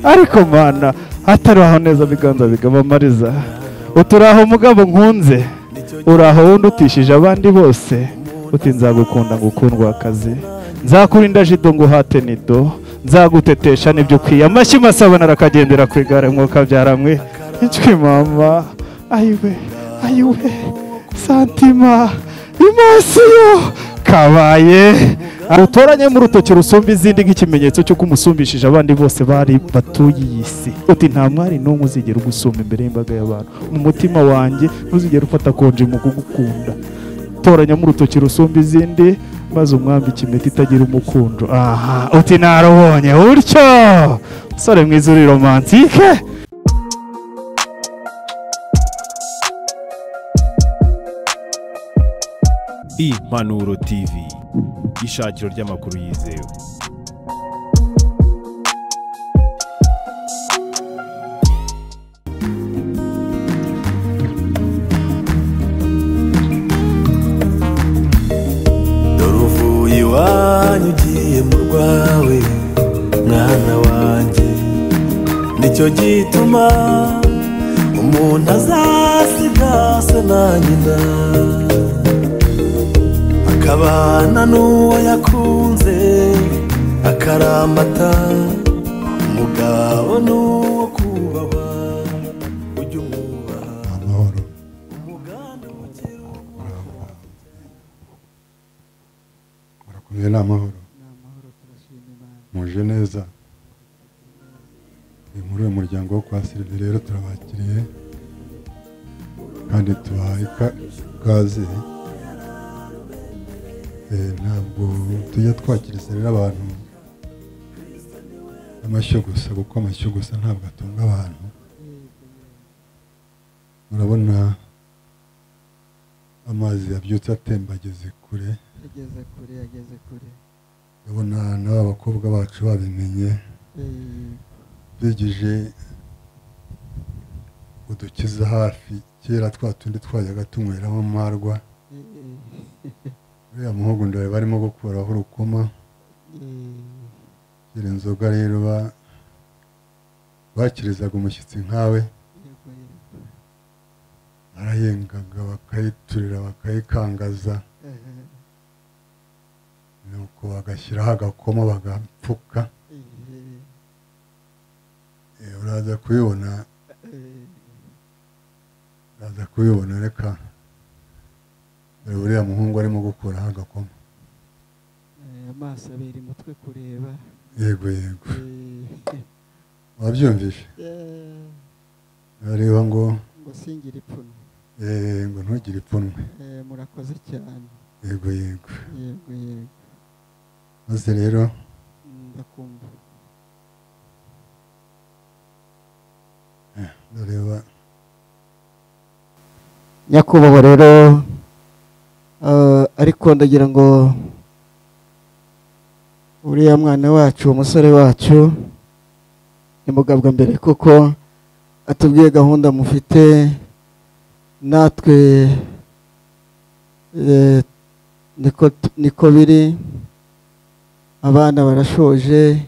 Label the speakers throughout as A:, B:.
A: ariko mwana ataraho neza biganza bigaba amariza uturaho mugabo nkunze uraho wundi utishije abandi bose uti nzagukunda ngukundwa akazi nzakurinda jido ngo uhate nido nzagutetesha n'ibyo ukwiye amashyi masabana arakagendera ku igare mwuka byaramwe inswi mama ayiwe ayiwe santima imasiyo kabaye utoranye mu rutoki rusumba izindi nk'ikimenyetso cy'uko umusumbishije abandi bose bari batuye iyi si uti nta mwari n'umwe uzigera ugusumba imbere y'imbaga y'abantu mu mutima wanjye ntuzigera ufata konji mu kugukunda toranyamo urutoki rusumba izindi maze umwambike impeta itagira umukundo aha uti narubonye utyo musore mwiza uri romansike
B: impanuro tv ishakiro ry'amakuru yizewe
C: dore uvuye iwanyu ugiye mu rwawe mwana wanjye nicyo gituma umuntu azasiga se na nyina akabana n'uwo yakunze akarambata umugabo n'uwo kubaha ujya umwubaha
D: amahoro murakomeye ni amahoro muje neza ni muri uyu muryango wo kwa sirive rero turabakiriye kandi tubahaye ka- ikaze Eh, ntabwo tujya twakiriza rero abantu amashyo gusa kuko amashyo gusa ntabwo atunga abantu murabona amazi yabyutse atemba ageze kure
E: yageze kure yageze kure
D: urabona n'aba bakobwa bacu babimenye
E: Eh,
D: begeje udukiza hafi kera twa tundi twajyaga tunyweramo amarwa
E: eh,
D: uriya muhogo ndeba barimo gukuraho urukoma
E: eh,
D: kera inzoga rero ba- bakirizaga umushyitsi nkawe
E: yego, yego.
D: barayengaga bakayiturira bakayikangaza
E: Aha,
D: nuko bagashyiraho agakoma bagapfuka
E: eh,
D: Eh, uraza kubibona
E: eh,
D: uraza kubibona reka dore uriya muhungu arimo gukuraho agakoma
E: eh, amaso abera umutwe kureba
D: yego yego
E: Eh,
D: wabyumvishe
E: eh,
D: bareba ngo
E: ngo singire ipfunwe
D: eh, ngo ntugire ipfunwe
E: Eh, murakoze cyane
D: yego yego
E: yego yego
D: maze rero
E: Mm, ndakumva
D: ndareba
E: nyakubahwa rero eh, ariko ndagira ngo uriya mwana wacu umusore wacu nimugabwa mbere kuko atubwiye gahunda mufite natwe eh, niko niko biri abana barashoje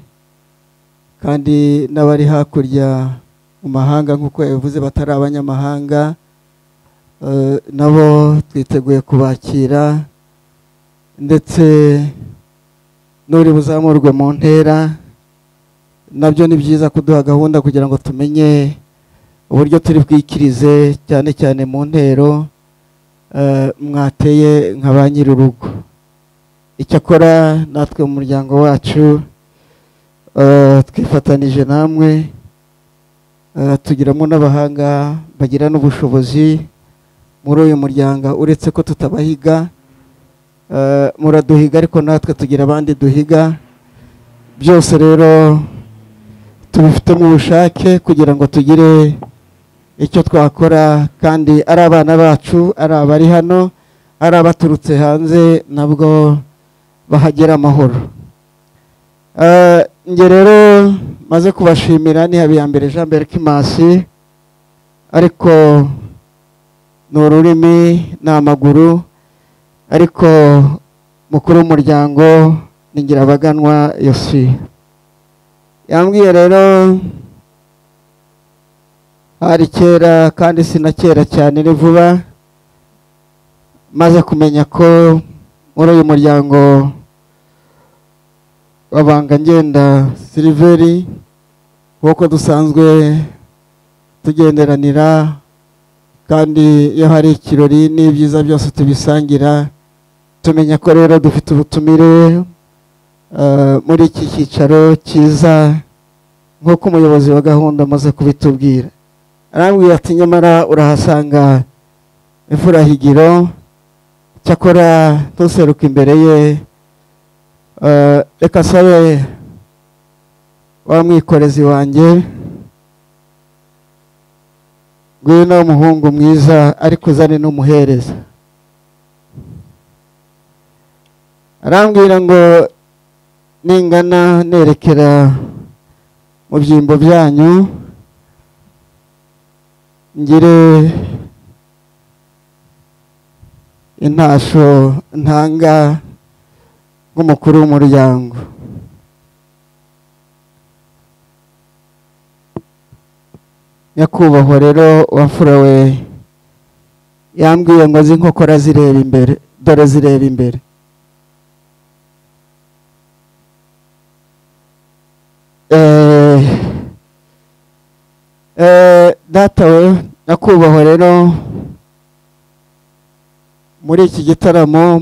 E: kandi n'abari hakurya mu mahanga nk'uko yabivuze batari abanyamahanga Eh, nabo twiteguye kubakira ndetse n'uri buzamurwe mu ntera nabyo ni byiza kuduha gahunda kugira ngo tumenye uburyo turi bwikirize cyane cyane mu ntero eh, mwateye nka ba nyir'urugo icyakora natwe mu muryango wacu eh, twifatanije namwe eh, tugiramo n'abahanga bagira n'ubushobozi muri uyu muryango uretse ko tutabahiga eh, muraduhiga ariko natwe tugira abandi duhiga byose rero tubifitemo ubushake kugira ngo tugire icyo twakora kandi ari abana bacu ari abari hano ari abaturutse hanze nabwo bahagera amahoro Eh, njye rero maze kubashimira ni habiyambere jean berkimasi ariko ni ururimi ni amaguru ariko mukuru w'umuryango ni ngirabaganwa yosi yambwiye rero hari kera kandi si na kera cyane ni vuba maze kumenya ko muri uyu muryango w'abanga ngenda siliveri nk'uko dusanzwe tugenderanira kandi iyo hari ikirori n'ibyiza byose tubisangira tumenya ko rero dufite ubutumire eh, muri iki cyicaro cyiza nk'uko umuyobozi wa gahunda amaze kubitubwira arambwira ati nyamara urahasanga imfurahigiro cyakora ntuseruka imbere ye eh, reka sabe wa mwikorezi wanjye ngwino umuhungu mwiza ariko uzane n'umuhereza arambwira ngo ningana nerekera mu byimbo byanyu ngire intasho ntanga nk'umukuru w'umuryango nyakubahwa rero wafura we yambwiye ngo azi inkokora zireba imbere dore zireba imbere Eh, eh, data we nyakubahwa rero muri iki gitaramo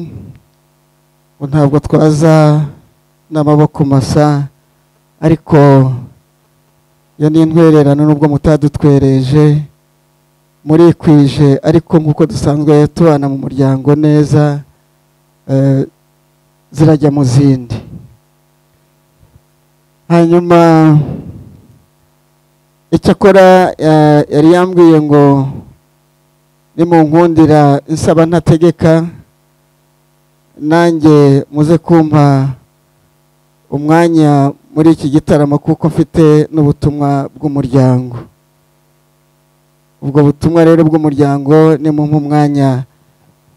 E: ngo ntabwo twaza n'amaboko masa ariko iyo ni intwererano nubwo mutadutwereje murikwije ariko nk'uko dusanzwe tubana mu muryango neza eh, zirajya mu zindi hanyuma icyakora eh, yari yambwiye ngo nimunkundira nsaba ntategeka nanjye muze kumpa umwanya muri iki gitaramo kuko mfite n'ubutumwa bw'umuryango ubwo butumwa rero bw'umuryango ni mu umwanya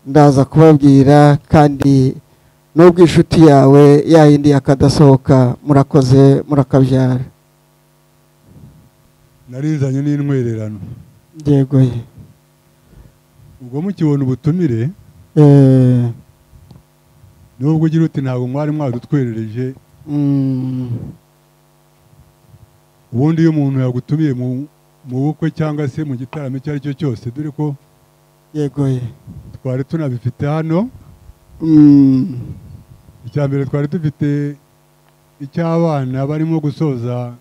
E: ndaza kubabwira kandi n'ubwo inshuti yawe yayindi yakadasohoka murakoze murakabyara
F: narinzanye n'intwererano
E: yego ye
F: ubwo mukibona ubutumire
E: Eh,
F: nubwo ugira uti ntabwo mwari mwadutwerereje
E: mm,
F: ubundi iyo umuntu yagutumiye mu- mu bukwe cyangwa se mu gitaramo icyo ari cyo cyose dore ko
E: yego ye
F: twari tunabifite hano
E: Mm,
F: icya mbere twari dufite icy'abana barimo gusoza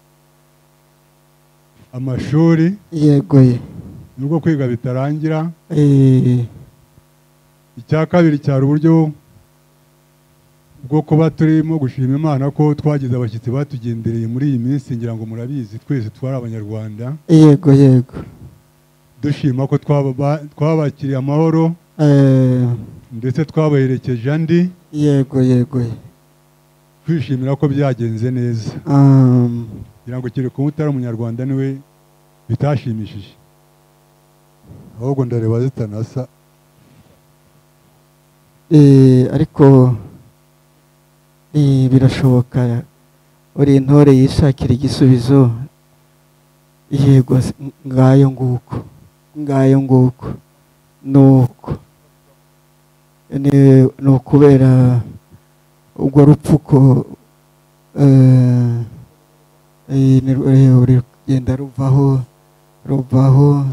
F: amashuri
E: yego ye
F: nubwo kwiga bitarangira
E: Eh,
F: icya kabiri cyari uburyo bwo kuba turimo gushima imana ko twagize abashyitsi batugendereye muri iyi minsi ngira ngo murabizi twese twari abanyarwanda
E: yego yego
F: dushima ko twaba- twabakiriye amahoro
E: Eh,
F: ndetse twabaherekeje andi
E: yego yego ye
F: twishimira ko byagenze neza
E: Um,
F: ngira ngo kereka utari umunyarwanda niwe bitashimishije ahubwo ndareba zitanasa
E: eh, ariko eh, birashoboka uri intore yishakira igisubizo yego se, ng- ngayo nguko ngayo nguko nuko Ni- ni ukubera ubwo rupfuko eh, eh, ni ru- eh, rugenda ruvaho ruvaho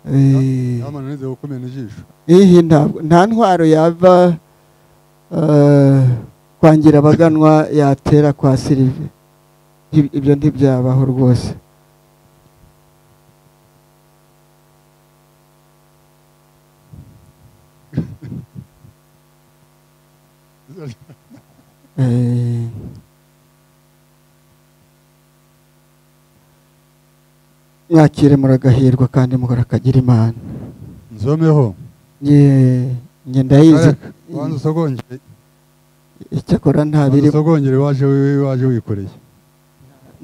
E: eh,
F: Nama nanize gukomena ijisho
E: Ihi ntabwo nta ntwaro yava eh, kwangira abaganwa yatera kwa sirive Ib- ibyo ntibyabaho rwose Eh, mwakire muragahirwa kandi mugarakagira imana
F: nzomeho
E: Ye- nge ndayizi
F: Kareka, wanza usogongere
E: icyakora nta
F: wanza
E: biri
F: usogongere waje wiwe waje wikoreye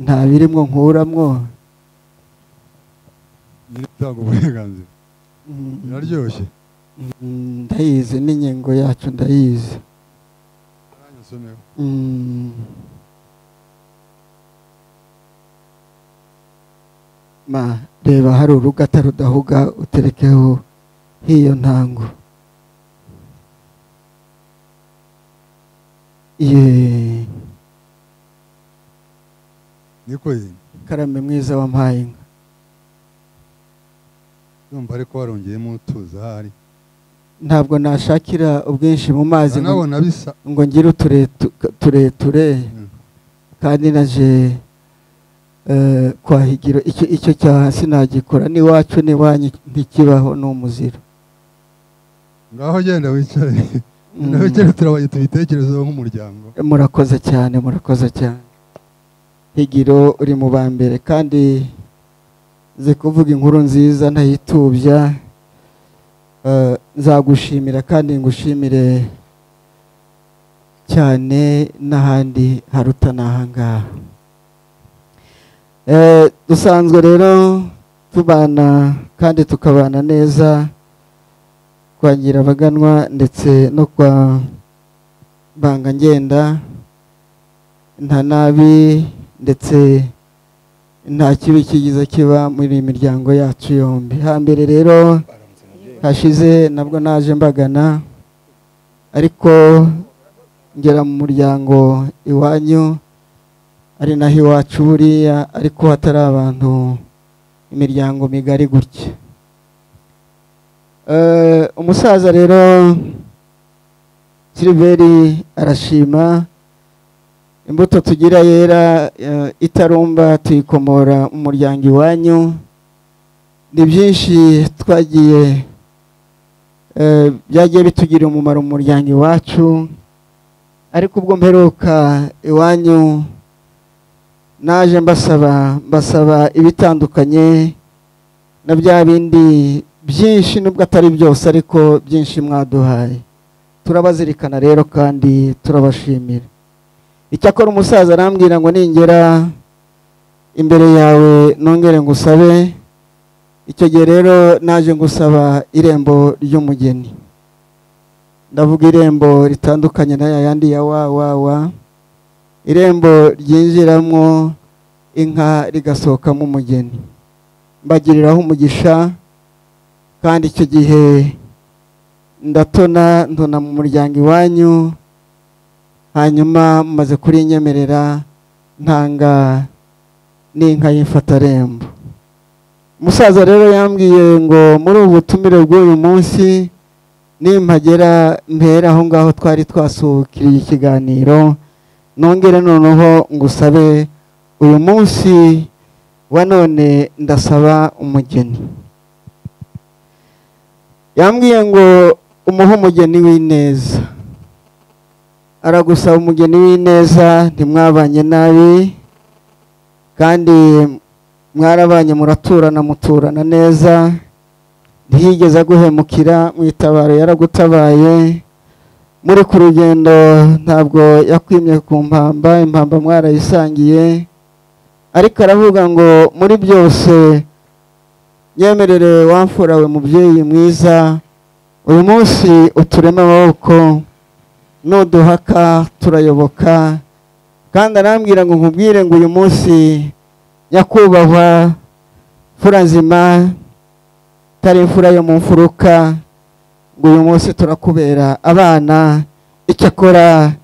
E: nta birimwo nkuramwo
F: nyiri utanga uburenganzira
E: Mm,
F: biraryoshye
E: mm, ndayizi n'inkingo yacu ndayizi
F: Nanjye nsomeho
E: Mm. ma reba hari urugata rudahuga uterekeho hiyo ntango ye
F: niko yemye
E: karame mwiza wampaye inka
F: ndumva ariko warongeyemo utuza ahari
E: ntabwo nashakira ubwinshi mu mazi ngo
F: nabona bisa
E: ngo ngire uturetu- tureture
F: Mm.
E: kandi naje eh, kwahigiro icyo icyo cyaha sinagikora n'iwacu n'iwanyu ntikibaho ni umuziro
F: ngaho genda wicare
E: Mm.
F: nawe genda turabaye tubitekerezeho nk'umuryango
E: murakoze cyane murakoze cyane higiro uri mu ba mbere kandi nzi kuvuga inkuru nziza ntayitubya Eh, nzagushimira kandi ngushimire cyane n'ahandi haruta n'ahangaha Eh, dusanzwe rero tubana kandi tukabana neza kwa nyirabaganwa ndetse no kwa banga ngenda nta nabi ndetse nta kibi kigize kiba muri iyi miryango yacu yombi hambere rero hashize nabwo naje mbagana ariko ngera mu muryango iwanyu ari naho iwacu buriya ariko hatari abantu imiryango migari gutya Eh, umusaza rero siliveri arashima imbuto tugira yera eh, itarumba tuyikomora mu muryango iwanyu ni byinshi twagiye eh, byagiye bitugirira umumaro mu muryango iwacu ariko ubwo mperuka iwanyu naje mbasaba mbasaba ibitandukanye na bya bindi byinshi nubwo atari byose ariko byinshi mwaduhaye turabazirikana rero kandi turabashimira icyakora umusaza arambwira ngo ningera imbere yawe nongere ngusabe icyo gihe rero naje ngusaba irembo ry'umugeni ndavuga irembo ritandukanye n'aya yandi ya wa wa wa irembo ryinjiramo inka rigasohokamo umugeni mbagiriraho umugisha kandi icyo gihe ndatona ntona mu muryango iwanyu hanyuma mumaze kurinyemerera ntanga n'inka y'imfatarembo umusaza rero yambwiye ngo muri ubu butumire bw'uyu munsi nimpagera mpera aho ngaho twari twasuhukiriye ikiganiro nongere noneho ngusabe uyu munsi wa none ndasaba umugeni yambwiye ngo umuhe umugeni w'ineza aragusaba umugeni w'ineza ntimwabanye nabi kandi mwarabanye muraturana muturana neza ntiyigeze aguhemukira mu itabaro yaragutabaye muri ku rugendo ntabwo yakwimye ku mpamba impamba mwarayisangiye ariko aravuga ngo muri byose yemerere wamfurawe mubyeyi mwiza uyu munsi uturema amaboko nuduhaka turayoboka kandi arambwira ngo nkubwire ngo uyu munsi nyakubahwa mfura nzima itari imfura yo mu mfuruka ngo uyu munsi turakubera abana icyakora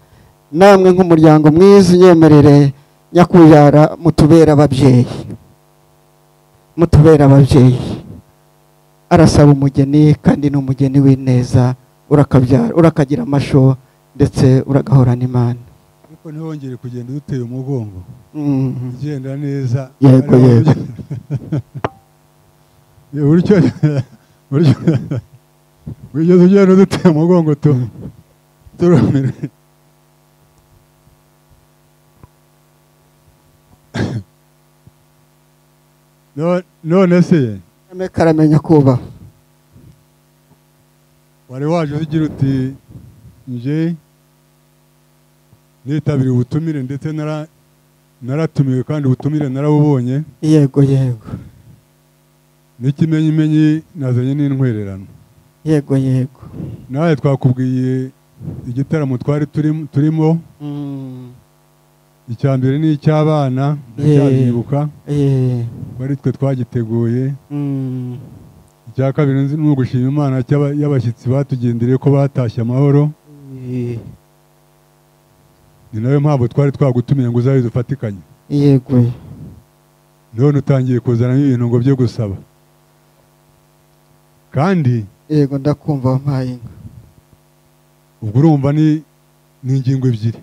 E: namwe nk'umuryango mwiza unyemerere nyakubyara mutubera ababyeyi mutubera ababyeyi arasaba umugeni kandi ni umugeni w'ineza urakabyara urakagira amasho ndetse uragahorana imana
F: ariko ntiwongere kugenda uduteye umugongo
E: Mhm.
F: ugenda neza
E: Yego,
F: Ariko-
E: yego.
F: Ye, buryo buryo wigeze ugenda uduteye umugongo tu turumire No- none se
E: karame karamenya kubaha
F: wari waje ugira uti nje nitabiriye ubutumire ndetse nara- naratumiwe kandi ubutumire narabubonye
E: yego yego
F: n'ikimenyimenyi nazanye n'intwererano
E: yego yego
F: nawe twakubwiye igitaramo twari turim- turimo
E: Mm.
F: icya mbere ni icy'abana ndacyabibuka
E: Eh,
F: kuko ari twe twagiteguye
E: mm,
F: icya kabiri nzi ni ugushima imana cy'aba- y'abashyitsi batugendereye ko batashye amahoro
E: eh,
F: ni nayo mpamvu twari twagutumiye ngo uzaze dufatikanye
E: yego
F: none utangiye kuzanamo ibintu ngo byo gusaba kandi
E: yego ndakumva wampaye inka
F: ubwo urumva ni ni ingingo ebyiri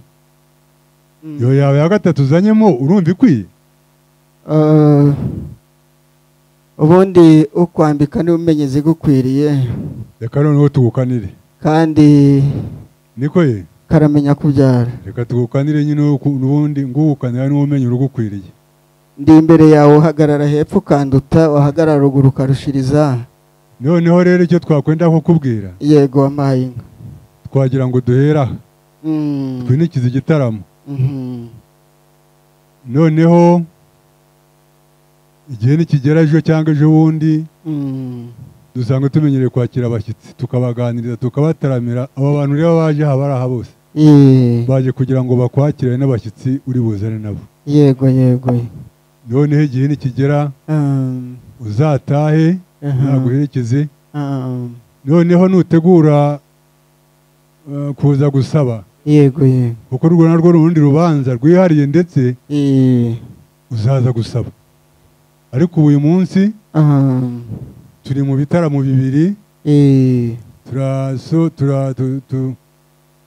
E: Mm.
F: iyo yawe ya gatatu uzanyemo urumva ikwiye
E: Eh, ubundi ukwambika niwe umenya izigukwiriye
F: reka noneho tugukanire
E: kandi
F: niko ye
E: karamenya kubyara
F: reka tugukanire nyine uku- n'ubundi ngugukanira niwo umenya urugukwiriye
E: ndi imbere yawe uhagarara hepfo ukanduta wahagarara ruguru ukarushiriza
F: noneho rero icyo twakwenda kukubwira
E: yego wampaye inka
F: twagira ngo duhera aha,
E: Mm,
F: twinikize igitaramo
E: mhm.
F: noneho igihe nikigera ejo cyangwa ejo bundi
E: Mm,
F: dusanzwe tumenyereye kwakira abashyitsi tukabaganiriza tukabataramira abo bantu rero baje aha bari aha bose
E: eh,
F: baje kugira ngo bakwakire n'abashyitsi uri buzane nabo
E: yego yego
F: noneho igihe nikigera
E: Um,
F: uzatahe
E: aha,
F: naguherekeze
E: um,
F: noneho nutegura eh, kuza gusaba
E: yego yego
F: kuko urwo narwo ni urundi rubanza rwihariye ndetse
E: Eh,
F: uzaza gusaba ariko ubu uyu munsi
E: um,
F: turi mu bitaramo bibiri
E: eh,
F: turaso tura- tu- tu-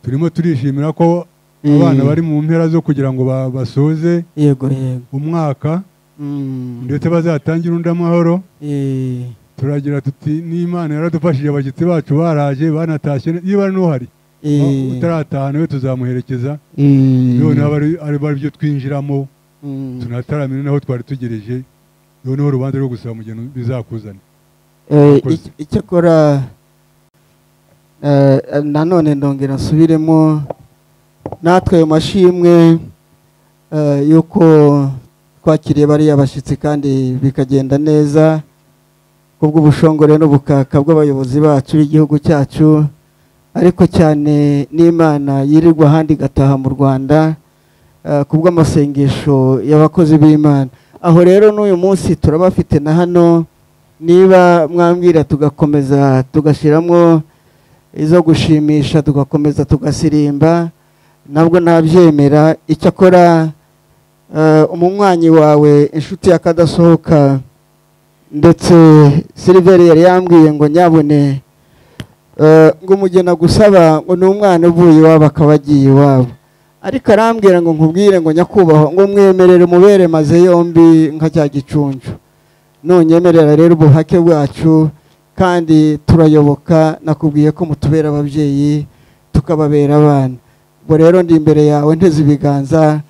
F: turimo turishimira ko
E: eh,
F: abana bari mu mpera zo kugira ngo ba- basoze
E: yego yego
F: umwaka
E: Mm,
F: ndetse bazatangire undi amahoro
E: eh,
F: turagira tuti n'imana yaradufashije abashyitsi bacu baraje banatashye niba n'uhari
E: eh,
F: utarataha nawe tuzamuherekeza
E: eh,
F: noneho aba ari- ari byo twinjiramo
E: mm,
F: tunataramire naho twari tugereje noneho urubanza rwo gusaba mu gihe bizakuzana
E: eh,
F: Urakoze.
E: ic- icyakora eh, eh, nanone ndongera nsubiremo natwe ayo mashimwe eh, y'uko twakiriye bariya bashyitsi kandi bikagenda neza kubw'ubushongore n'ubukaka bw'abayobozi bacu b'igihugu cyacu ariko cyane n'imana yirirwa ahandi igataha mu rwanda eh, kubw'amasengesho y'abakozi b'imana aho rero n'uyu munsi turabafite na hano niba mwambwira tugakomeza tugashyiramo izo gushimisha tugakomeza tugasirimba nabwo nabyemera icyakora eh, umunywanyi wawe inshuti yakadasohoka ndetse siliveri yari yambwiye ngo nyabune eh, ngo umugena gusaba ngo ni umwana uvuye iwabo akaba agiye iwabo ariko arambwira ngo nkubwire ngo nyakubahwa ngo mwemerere umubere maze yombi nka cya gicuncu nunyemerera rero ubuhake bwacu kandi turayoboka nakubwiye ko mutubera ababyeyi tukababera abana ubwo rero ndi imbere yawe nteze ibiganza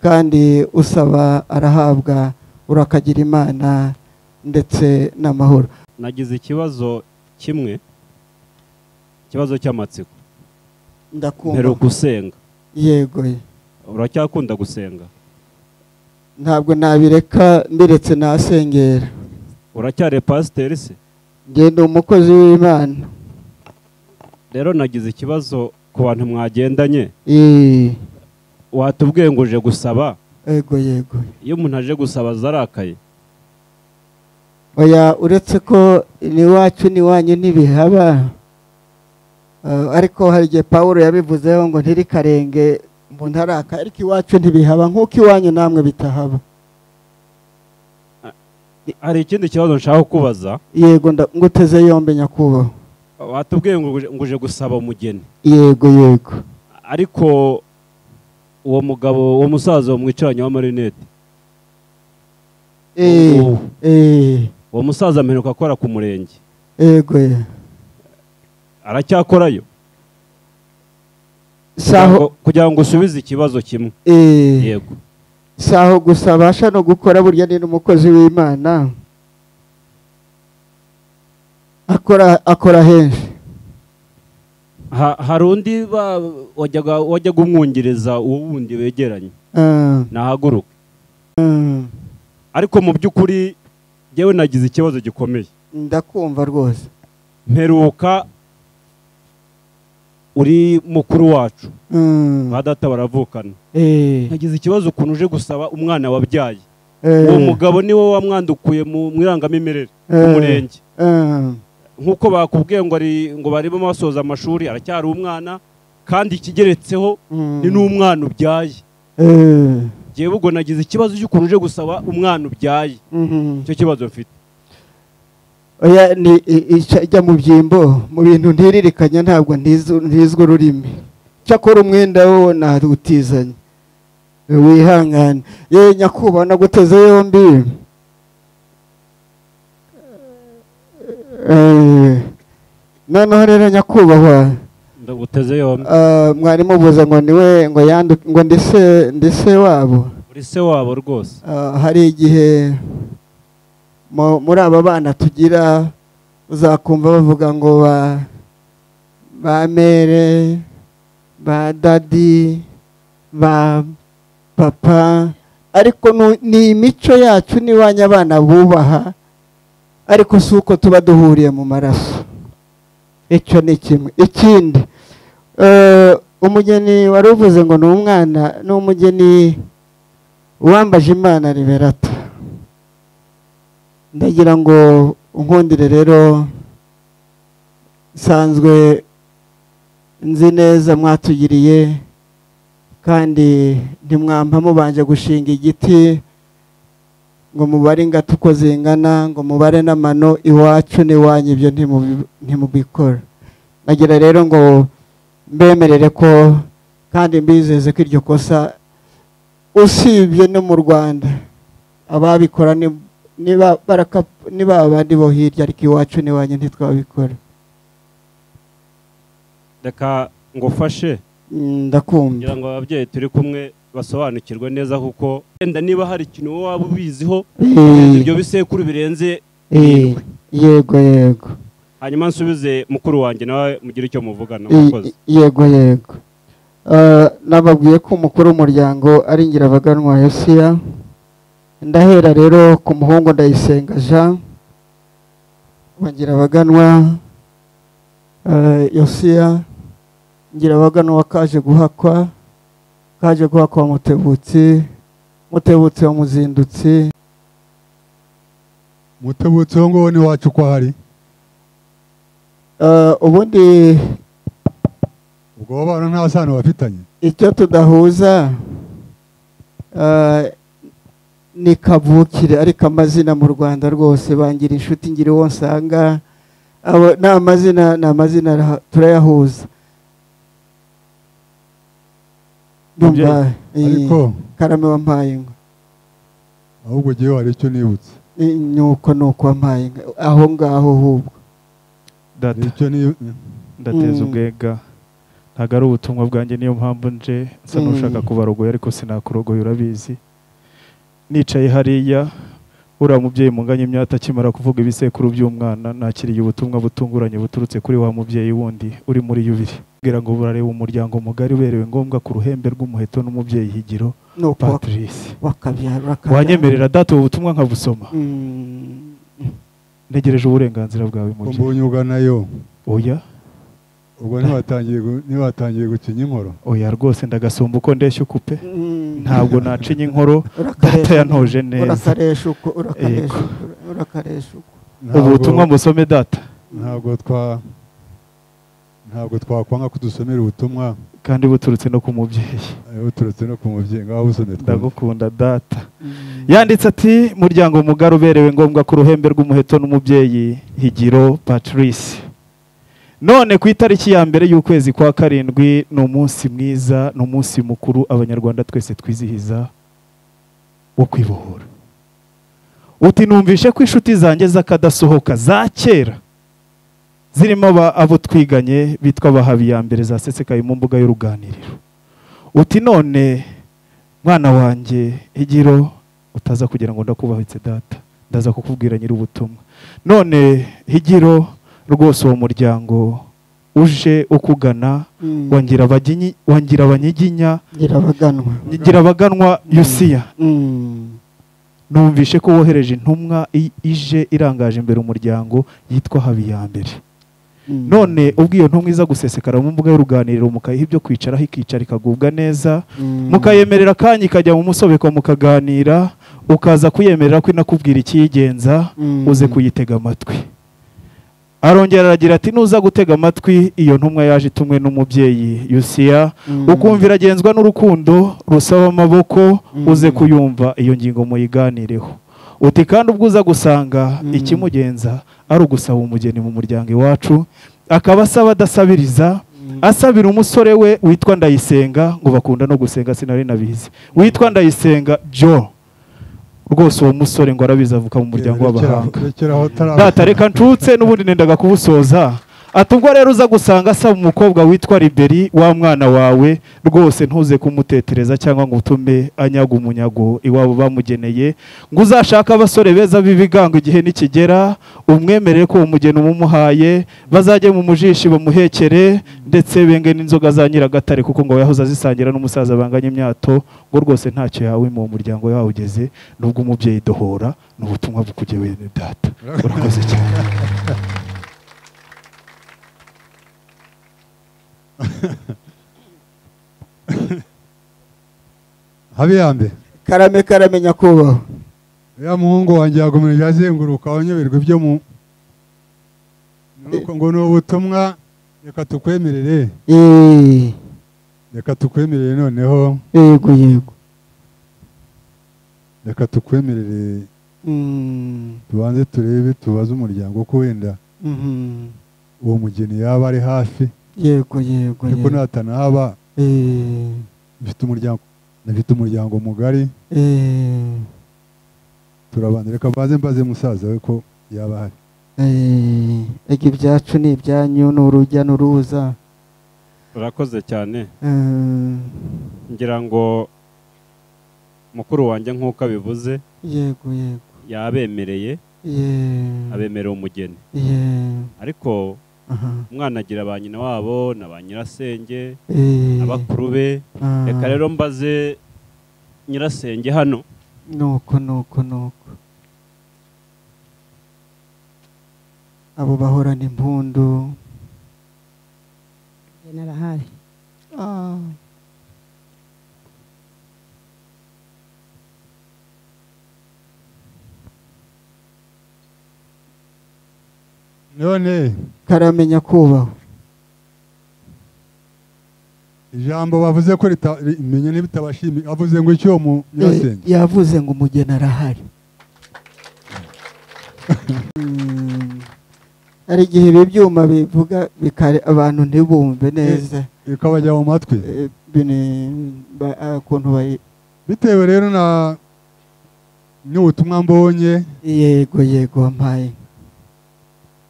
E: kandi usaba arahabwa urakagira imana ndetse n'amahoro
G: nagize ikibazo kimwe ikibazo cy'amatsiko
E: ndakumva
G: mperuka gusenga
E: yego
G: uracyakunda gusenga
E: ntabwo nabireka mbiretse nasengera
G: uracyari pasiteri se
E: njye ni umukozi w'imana
G: rero nagize ikibazo ku bantu mwagendanye
E: Ii,
G: watubwiye ngo uje gusaba
E: yego yego
G: iyo umuntu aje gusaba zarakaye
E: oya uretse ko n'iwacu n'iwanyu ntibihaba Eh, ariko hari igihe paul yabivuzeho ngo ntirikarenge mu ntaraka ariko iwacu ntibihaba nk'uko iwanyu namwe bitahaba
G: hari ikindi kibazo nshaka kubaza
E: yego nda- nguteze yombi nyakubahwa
G: watubwiye ngo uje- ngo uje gusaba umugeni
E: yego yego
G: ariko uwo mugabo uwo musaza wamwicaranye w'amarinete
E: Eh,
G: uwo-
E: eh,
G: uwo musaza mperuka akora ku murenge
E: yego ye.
G: aracyakorayo
E: saho
G: Kugira ngo- kugira ngo usubize ikibazo kimwe
E: eh,
G: yego
E: saho gusa abasha no gukora burya ni n'umukozi w'imana akora akora henshi
G: Ha- hari undi ba- wajyaga wajyaga umwungiriza uwo wundi begeranye
E: Ah,
G: nahaguruke
E: ah.
G: ariko mu by'ukuri njyewe nagize ikibazo gikomeye
E: ndakumva rwose
G: mperuka uri mukuru wacu
E: Mm.
G: ba data baravukana
E: Eh,
G: nkagize ikibazo ukuntu uje gusaba umwana wabyaye
E: eh,
G: uwo mugabo niwe wamwandukuye mu mu irangamimerere
E: eh,
G: umurenge
E: eh,
G: nk'uko bakubwiye ngo ari ngo barimo basoza amashuri aracyari umwana kandi ikigeretseho
E: mm.
G: ni n'umwana ubyaye
E: Eh,
G: ngewe ubwo nagize ikibazo cy'ukuntu uje gusaba umwana ubyaye
E: mhm.
G: icyo kibazo mfite
E: oya ni i- ica ijya mu byimbo mu bintu ntiririkanya ntabwo ntizu- ntizwa ururimi cyakora umwenda wo narutizanye wihangane ye nyakubahwa naguteze yombi Eh, noneho rero nyakubahwa
G: ndaguteze yombi
E: Ah, mwarimu ubuze ngo niwe ngo yandu ngo ndise ndise wabo
G: uri se wabo rwose
E: Ah, hari igihe mu- muri aba bana tugira uzakumva bavuga ngo ba ba mere ba dadi ba papa ariko nu- ni imico yacu n'iwanyu abana bubaha ariko si uko tuba duhuriye mu maraso icyo ni kimwe ikindi eh, umugeni wari uvuze ngo ni umwana ni umugeni uwambaje imana riberata ndagira ngo unkundire rero nsanzwe nzi neza mwatugiriye kandi ntimwampa mubanje gushinga igiti ngo mubare ingata uko zingana ngo mubare n'amano iwacu n'iwanyu ibyo ntimubi- ntimubikora nagira rero ngo mbemerere ko kandi mbizeze ko iryo kosa usibye no mu rwanda ababikora ni ni ba baraka- ni ba bandi bo hirya ariko iwacu n'iwanyu ntitwabikora
G: reka ngufashe
E: Mm, ndakumva
G: kugira ngo ababyeyi turi kumwe basobanukirwe neza kuko wenda niba hari ikintu wowe waba ubiziho
E: Eh,
G: ibyo bisekuru birenze
E: eh, yego yego
G: hanyuma nsubize mukuru wanjye nawe mugire icyo muvugana
E: I-
G: murakoze
E: yego yego Eh, nababwiye ko umukuru w'umuryango ari ngirabaganwa yosiya ndahera rero ku muhungu ndayisenga jean wa ngirabaganwa eh, yosiya ngirabaganwa wakaje guhakwa kaje guhakwa wa mutebutsi mutebutsi wa muzindutsi
F: mutebutsi uwo ngwo n'iwacu uko hari
E: Eh, ubundi
F: ubwo abo bana nta sano bafitanye
E: icyo tudahuza eh, ni kavukire ariko amazina mu rwanda rwose bangira inshuti ngira uwo nsanga abo ni amazina ni amazina araha- turayahuza ndumva eh,
F: ariko
E: karame wampaye ngo
F: ahubwo ngewe hari icyo nibutse
E: eh, ni uko ni uko wampaye inka, aho ngaho hubwo
F: hari
A: data
F: icyo ni-
A: ndateza
E: Mm.
A: ubwega ntabwo ari ubutumwa bwanjye niyo mpamvu nje nsa
E: Mm.
A: n'ushaka kubarogoya ariko sinakurogoya urabizi nicaye hariya uriya mubyeyi munganya imyata akimara kuvuga ibisekuru by'umwana nakiriye ubutumwa butunguranye buturutse kuri wa mubyeyi wundi uri muri yubiri mbwira ngo burareba umuryango mugari berewe ngombwa ku ruhembe rw'umuheto n'umubyeyi higiro
E: ni uko wak-
A: patrice
E: wakabyara wakabyara.
A: wanyemerera data ubu butumwa nkabusoma
E: Mm.
A: ntegereje uburenganzira bwawe
F: ko
A: mubyeyi
F: mbonye uganayo
A: oya
F: ubwo ntiwatangiye gu- ntiwatangiye gucinya inkoro
A: oya rwose ndagasumba uko ndeshya ukupe
E: Mm.
A: ntabwo nacinya inkoro
E: Urakaresha
A: data yantoje neza
E: urakaresha uko urakaresha
A: Yego.
E: uko, urakaresha uko
A: ubu
F: Ntabwo-
A: butumwa musome data
F: ntabwo twa ntabwo twakwanga ko dusomera ubutumwa
A: kandi buturutse no ku mubyeyi
F: eh, buturutse no ku mubyeyi ngaho busomye twumve.
A: ndagukunda data yanditse ati muryango mugari uberewe ngombwa ku ruhembe rw'umuheto n'umubyeyi higiro patrice none ku itariki ya mbere y'ukwezi kwa karindwi ni umunsi mwiza ni umunsi mukuru abanyarwanda twese twizihiza wo kwibohora uti numvishe ko inshuti zanjye z'akadasohoka za kera zirimo aba- abo twiganye bitwa abahabi ya mbere zasesekaye mu mbuga y'uruganiriro uti none mwana wanjye higiro utaza kugira ngo ndakubahitse data ndaza kukubwira nyir'ubutumwa none higiro rwose uwo muryango uje ukugana
E: Mm.
A: wangira abanyiginya wangira abanyiginya
E: ngira abaganwa
A: nyigira abaganwa yusiya
E: Mm.
A: numvishe ko wohereje intumwa i- ije irangaje imbere umuryango yitwa habi ya mbere none ubwo iyo ntumwa iza gusesekara mu mbuga y'uruganiriro mukayiha ibyo kwicaraho ikicara ikagubwa neza mukayemerera akanya ikajya mu musobeko mukaganira ukaza kuyemerera ko inakubwira ikiyigenza uze kuyitega amatwi arongera aragira ati nuza gutega amatwi iyo ntumwa yaje itumwe n'umubyeyi yusiya ukumva iragenzwa n'urukundo rusaba amaboko uze kuyumva iyo ngingo muyiganireho uti kandi ubwo uza gusanga ikimugenza ari ugusaba umugeni mu muryango iwacu akaba asaba adasabiriza asabira umusore we witwa ndayisenga ngo bakunda no gusenga sinari nabizi witwa ndayisenga jo rwose uwo musore ngo arabizi avuka mu muryango w'abahanga data reka ncutse n'ubundi nendaga kubusoza ati ubwo rero uza gusanga asaba umukobwa witwa liberi wa mwana wawe rwose ntuze kumutetereza cyangwa ngo utume anyaga umunyago iwabo bamugeneye ngo uzashake abasore beza b'ibigango igihe nikigera umwemerere ko uwo mugeni umumuhaye bazajye mu mujishi bamuhekere ndetse benge n'inzoga za nyiragatare kuko ngo yahoze azisangira n'umusaza banganya imyato ngo rwose ntacyo yawe mu muryango yawugeze nubwo umubyeyi dohora ni ubutumwa bukugewe data urakoze cyane
F: habe ya mbere
E: karame karame nyakubahwa
F: ya muhungu wanjye yakomeje azenguruka wanyoberwa ibyo mu Nuko ngo ni ubutumwa reka tukwemerere
E: Eee,
F: reka tukwemerere noneho
E: yego yego
F: reka tukwemerere
E: Mm,
F: tubanze turebe tubaze umuryango ko wenda
E: mhm.
F: uwo mugeni yaba ari hafi
E: yego yego
F: ariko
E: yego
F: natanahaba
E: Eee,
F: bifite umuryango bifite umuryango mugari
E: eee,
F: turabanza reka mbaze mbaze musaza we ko yaba ahari
E: eee, ega ibyacu ni ibyanyu ni urujya n'uruza
G: urakoze cyane
E: Mm,
G: ngira ngo mukuru wanjye nk'uko abivuze
E: yego yego
G: yabemereye
E: yeee
G: abemerera umugeni
E: yeee
G: ariko
E: aha
G: umwana agira ba nyina wabo na ba nyirasenge
E: eee
G: abakuru be
E: aha.
G: reka rero mbaze nyirasenge hano
E: nuko nuko nuko abo bahorana impundu
H: narahari
F: none
E: karamenya kubaho
F: ijambo bavuze ko rita- rimenya n'ibitabashimiye avuze ngo icyo mu nyirasenge
E: Eh, yavuze ngo umugeni arahari Mm, hari igihe ibi byuma bivuga bikare abantu ntibumve neza
F: ikabajya mu matwi
E: Eh, bini- ba- ah, ukuntu bayi-
F: bitewe rero na n'ubutumwa mbonye
E: yego yego wampaye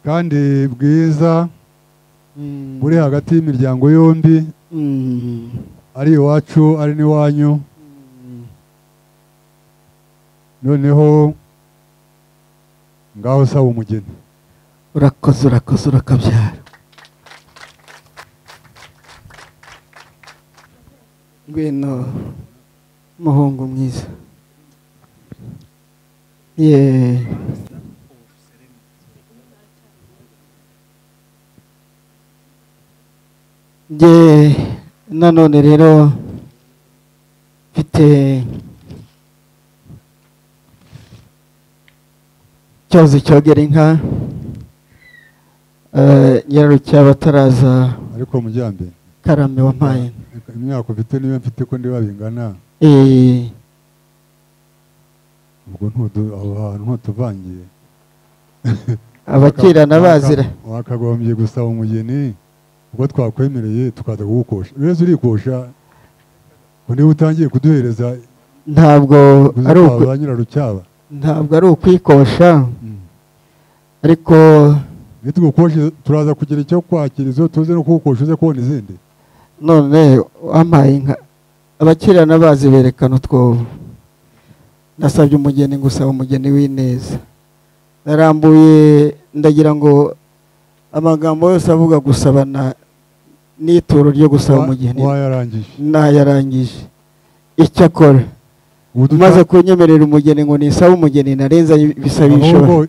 F: kandi bwiza
E: Mm,
F: buri hagati y'imiryango yombi
E: mm,
F: ari iwacu ari n'iwanyu
E: mm.
F: noneho ngaho usaba umugeni
E: urakoze urakoze urakabyara ngwino muhungu mwiza ye nge nanone rero mfite cyozi cyogera inka Eh, nyirarucyaba ataraza
F: ariko mujyambere
E: karame wampaye
F: imyaka ufite niyo mfite ko ndiba bingana
E: Eh,
F: ubwo ntudu- aho hantu ntutuvangiye
E: abakirana bazira
F: Waka- wakagombye gusaba umugeni ubwo twakwemereye tukaza kugukosha rero urikosha ngo niba utangiye kuduhereza
E: ntabwo ari
F: uzi
E: uku-
F: kwa ba nyirarucyaba
E: ntabwo ari ukwikosha ariko
F: nitugukoshe turaza kugira icyo kwakira izo tuze no kugukosha uze kubona izindi
E: none wampaye inka abakirana bazi berekana utwobo nasabye umugeni ngusaba umugeni w'ineza narambuye ndagira ngo amagambo yose avuga gusabana n'ituro ryo gusaba
F: Wa-
E: umugeni
F: wayarangije
E: nayarangije icyo akora
F: Ubu duta-
E: umaze kunyemerera umugeni ngo nisabe umugeni narenza ibisabisho
F: ahubwo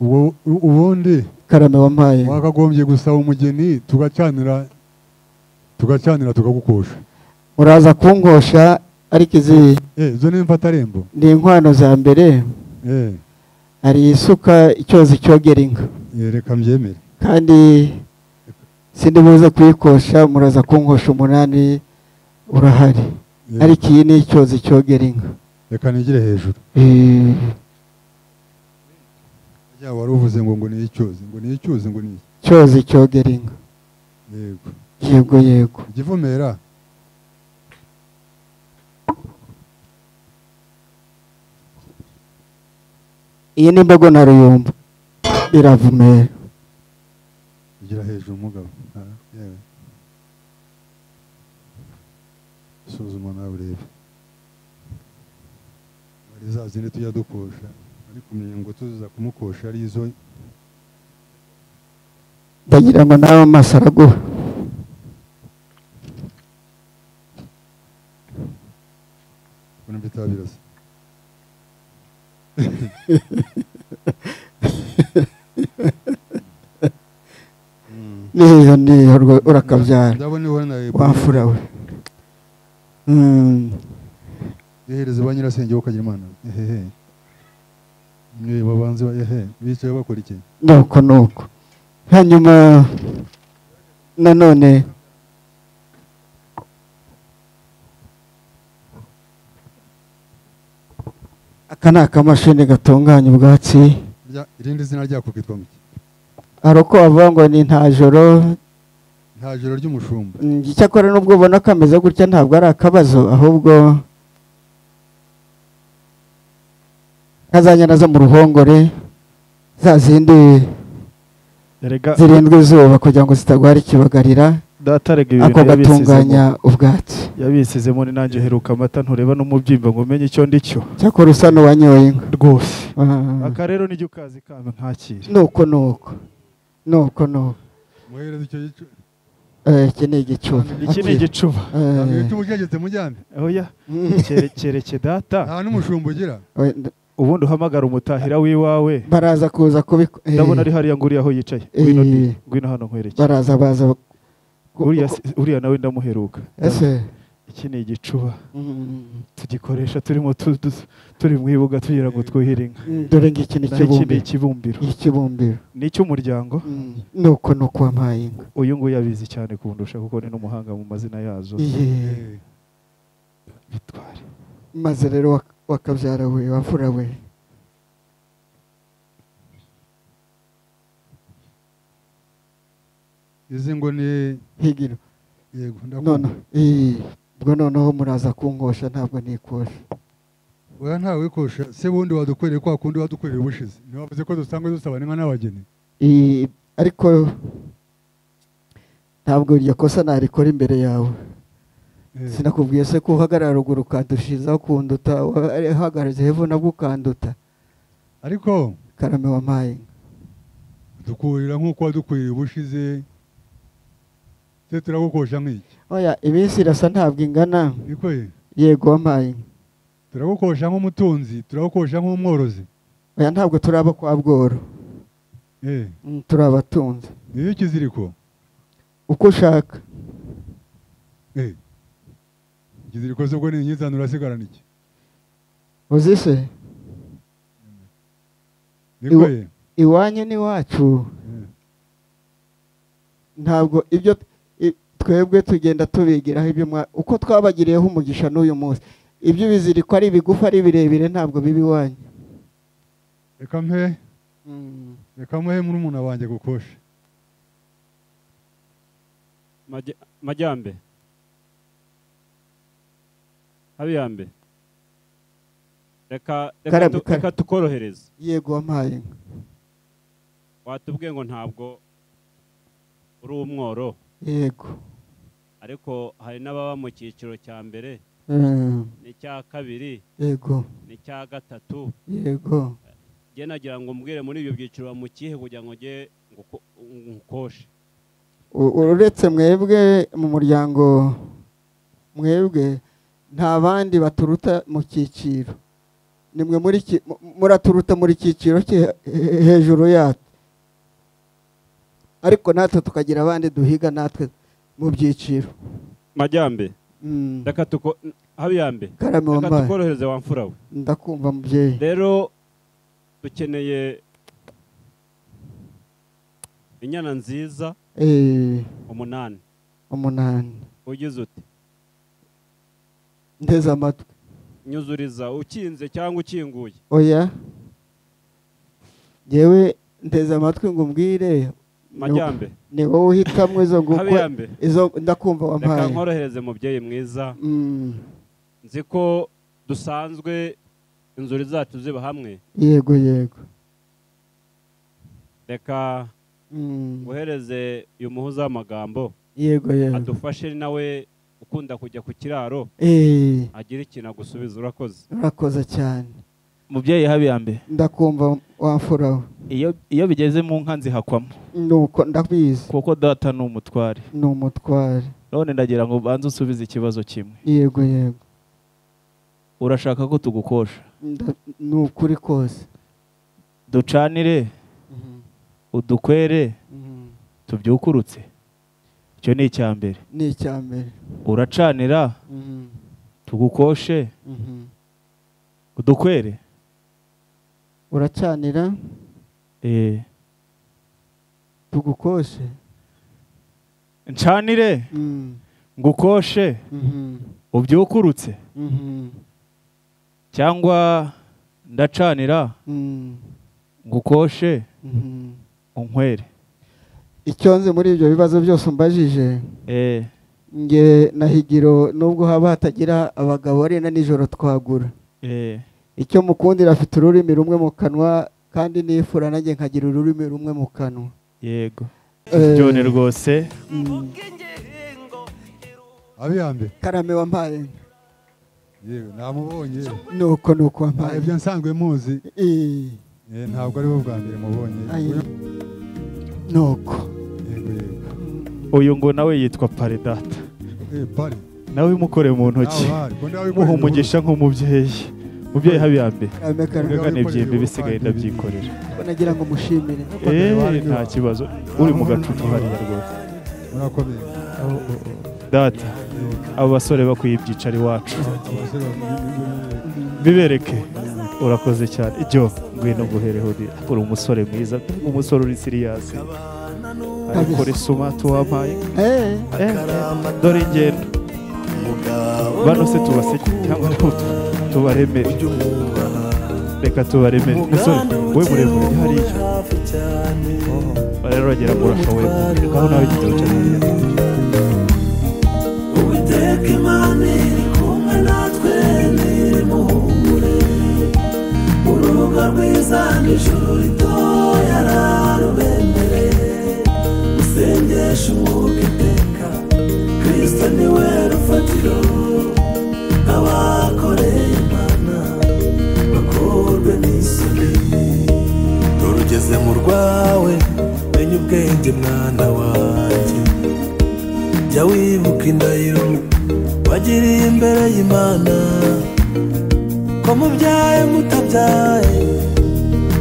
F: ubu- ubundi
E: karame wampaye
F: wakagombye gusaba umugeni tugacanira tugacanira tukagukosha
E: uraza kungosha ariko izi
F: Eh, zo ni imfatarembo
E: ni inkwano za mbere
F: Eh,
E: hari isuka icyozi cyogera inka
F: eh, reka mbyemere
E: kandi sindi buze kuyikosha muraza kunkosha umunani urahari
F: Eh,
E: ariko iyi ni icyozi cyogera inka
F: reka nigire hejuru
E: Eh,
F: yaba wari uvuze ngo ngo ni icyuzi ngo ni icyuzi ngo ni iki?
E: icyozi cyogera inka
F: yego
E: yego yego
F: igivumera
E: iyi ni imbogo na ruyumba iravumera
F: ugira hejuru umugabo Ah, yewe. suzuma nawe urebe ari za zindi tujya dukosha ariko kumenya ngo tuziza kumukosha ari izo
E: ndagira ngo nawe amaso araguha
F: ubona bitaba birasa Mm.
E: niyo niyo rwo- urakabyara
F: ndabona ibona
E: wafura we Mm,
F: yohereze ba nyirasenge bakagira imana ehehe mwe babanze ba- ehe bicaye bakora iki
E: nuko nuko hanyuma nanone aka ni akamashini gatunganya ubwatsi
F: Rya- irindi zina ryako kitwa muki
E: hari uko bavuga ngo ni nta joro
F: nta joro ry'umushumba
E: Mm, icyakora n'ubwo ubona kameze gutya ntabwo ari akabazo ahubwo nkazanyana zo mu ruhongore za zindi
A: Erega
E: zirindwa izuba kugira ngo zitagwara ikibagarira
A: datarega
E: ako
A: ibintu yabisizemo
E: gatunganya ubwatsi
A: yabisizemo ni nanjye heruka amata ntureba no mu byimba ngo umenye icyo ndi cyo
E: cyakora usa n'uwanyoye inka
A: rwose
E: Ah,
A: aka rero nijya ukazi kame ntakire
E: nuko nuko nuko nuko
F: mwohereze icyo gicu
E: Eh, iki ni igicuba
A: iki ni
E: Akira.
A: igicuba
E: Eh,
F: ntabwo ibiti mujegetse mujyane
A: oya
E: mm,
A: Kere- kereke data
F: nta n'umushumba ugira
E: we- nd-
A: ubundi uhamagara umutahira w'iwawe
E: baraza kuza kubiko eh,
A: ndabona ari hariya nguriya aho yicaye ngwino ndi ngwino hano nkwereke
E: baraza baza ku-
A: uriya
E: ku-
A: si- uriya nawe ndamuheruka
E: ese
A: iki ni igicuba
E: Mm.
A: tugikoresha turimo tu- tu- turi mu ibuga tugira ngo twuhire inka
E: dore ngiki ni
A: naho iki ni
E: ikibumbiro
A: ikibumbiro
E: ikibumbiro
A: ni icy'umuryango
E: nuko ni uko wampaye inka
A: uyu nguyu abizi cyane kundusha kuko ni n'umuhanga mu mazina yazo
E: Iye.
F: Eh,
A: bitware
E: maze rero wak- wakabyara we wavura we
F: izi ngo ni
E: higiro
F: yego
E: none
F: ndakunda
E: iye. ubwo noneho muraza kungosha ntabwo nikosha
F: oya ntawe kosha se bundi wadukoreye kwa kundi wadukoreye ubushize ntiwavuze ko dusanga dusabana inka n'abageni
E: Iye. ariko ntabwo iryo kosa narikora imbere yawe
F: Eh,
E: sinakubwiye se ko uhagarara ruguru ukandushizaho ukunduta uhagaritse hepfo nabwo ukanduta
F: ariko
E: karame wampaye inka
F: dukurira nk'uko wadukurira ubushize se turagukosha nk'iki
E: oya iminsi irasa ntabwo ingana
F: niko ye
E: yego wampaye inka
F: turagukosha nk'umutunzi turagukosha nk'umworozi
E: oya ntabwo turaba kwa bworo
F: Eh,
E: Mm, turi abatunzi
F: niyo ikiziriko
E: uko ushaka
F: Eh, ikiziriko se ubwo ni inyizana urasigarana iki
E: uzi se
F: niko
E: Iwa-
F: ye
E: iwanyu n'iwacu
F: Eh,
E: ntabwo ibyo i- twebwe tugenda tubigiraho ibyo mwa uko twabagiriyeho umugisha n'uyu munsi ibyo biziriko ari ibigufi ari birebire ntabwo biba iwanyu
F: reka mpe reka muhe murumuna wanjye gukosha
G: Majya- majyambe habiyambe reka reka
E: Karame,
G: tu-
E: karame.
G: reka tukorohereze
E: yego wampaye inka
G: watubwiye ngo ntabwo uri umworo
E: yego
G: ariko hari n'ababa mu cyiciro cya mbere
E: Mm,
G: n'icya kabiri
E: yego
G: n'icya gatatu
E: yego
G: njye nagira ngo mbwire muri ibyo byiciro mu kihe kugira ngo njye nguko- ngukoshe
E: U- uretse mwebwe mu muryango mwebwe nta bandi baturuta mu cyiciro ni mwe muri ki- mu- muraturuta muri cyiciro cye he- hejuru yatwe ariko natwe tukagira abandi duhiga natwe mu byiciro
G: majyambe
E: Mm.
G: reka tuko habiyambe
E: karame
G: reka
E: wambaye
G: tukorohereze wa mfura we
E: ndakumva mubyeyi
G: rero dukeneye inyana nziza
E: Eh,
G: umunani
E: umunani
G: ugize uti
E: nteze amatwi
G: nyuzuriza ukinze cyangwa ukinguye
E: oya yewe nteze amatwi ngo umbwire
G: majyambe
E: ni wowe uhitamo izo nguko
G: habiyambe
E: izo ndakumva
G: reka
E: wampaye
G: nkorohereze mubyeyi mwiza
E: Mm,
G: nzi ko dusanzwe inzuri zacu ziba hamwe
E: yego yego
G: reka
E: Mm,
G: nguhereze uyu muhuza w'amagambo
E: yego yego
G: adufashe nawe ukunda kujya ku kiraro
E: Eh,
G: agira ikintu agusubiza urakoze
E: urakoze cyane
A: mubyeyi habe ya mbere
E: ndakumva wamfura we
A: iyo iyo bigeze mu nka nzihakwamo
E: nuko ndabizi
A: kuko data ni umutware
E: ni umutware
A: none ndagira ngo ubanze usubize ikibazo kimwe
E: yego yego
A: urashaka ko tugukosha
E: Nda- ni ukuri kose
A: ducanire udukwere
E: Mhm.
A: tubyukurutse icyo ni icya mbere
E: ni icya mbere
A: uracanira
E: Mhm.
A: tugukoshe
E: Mhm.
A: udukwere
E: uracanira
A: eh,
E: tugukoshe
A: ncanire
E: Mm.
A: ngukoshe
E: Mhm.
A: ubyukurutse
E: Mhm.
A: cyangwa ndacanira
E: Mm.
A: ngukoshe
E: Mhm.
A: unkwere
E: icyo nzi muri ibyo bibazo byose umbajije
A: eh,
E: nge na higiro nubwo haba hatagira abagabo ari na nijoro twagura
A: eh,
E: icyo mukundira afite ururimi rumwe mu kanwa kandi nifura nanjye nkagira ururimi rumwe mu kanwa
A: yego
E: Eh,
A: byone rwose
E: mm.
D: abiyambe
E: karame wampaye inka.
D: yewe namubonye
E: nuko nuko
D: nta
E: wampaye
D: ibyo nsanzwe muzi
E: Eh,
D: Eh, ntabwo ari bo bwa mbere mubonye
E: ayi.
D: Uyu-
E: nuko
D: yego yego
A: uyu ngo nawe yitwa paredata
D: Eh, pari
A: nawe umukore mu ntoki muha umugisha nk'umubyeyi mubyeyi habe ya mbere
E: karame karame
A: Mbega n'ibyimbi bisigaye ndabyikorera
E: nagira ngo mushimire
A: eee nta kibazo uri mu gacupa hariya rwose
D: murakomeye
A: data abo basore bakwiye ibyicaro iwacu
D: abasore bamwe-
A: bibereke urakoze cyane ibyo ngwino guhereho uri uri umusore mwiza umusore uri siriyasi ariko risuma tuwampaye
E: Eh,
A: Eh, dore ingendo bano se tubaseke cyangwa tu- tubaremere reka tubaremere musore we muremure uri hariya rero uragera ngo urashoboye ngaho nawe jya wicara hariya
C: uwiteka imana iri kumwe natwe ntimuhumure urubuga rwiza n'ijuru ritoya rarubemereye musengeshe umwuka iteka kristo niwe rufatiro abakoreye imana bakorwe n'isoni dore ugeze mu rwawe menya ubwenge mwana wanjye jya wibuka indahiro wagiriye imbere y'imana ko mubyaye mutabyaye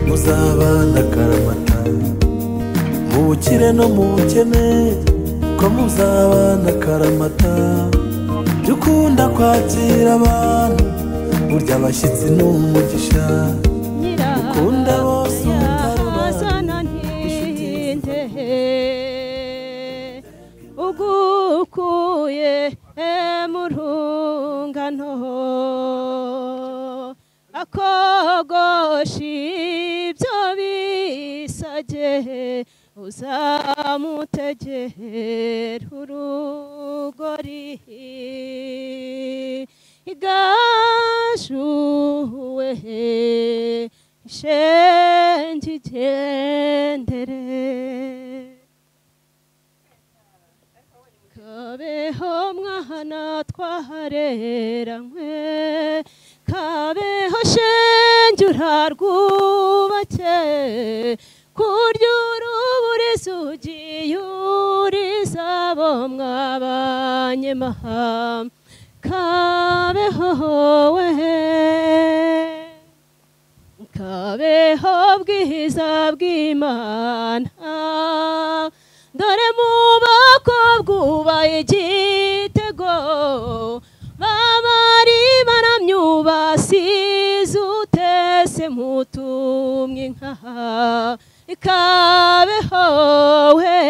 C: muzabana akaramata mu bukire no mu bukene ko muzabana akaramata jya ukunda kwakira abantu burya abashyitsi ni umugisha ukunda bose umutarura
I: ugukuye mu rungano akogosha ibyo bisage uzamutegera urugori igashuwe shenge igendere kabeho mwana twahareranywe kabeho shenge urarwubake kurya uruburiza ugiye urizabo mwabanyemahanga kabeho we kabeho bwiza bw'imana dore mu boko bwubaye igitego babari baramyubasize utese mutumwe nkaha kabeho we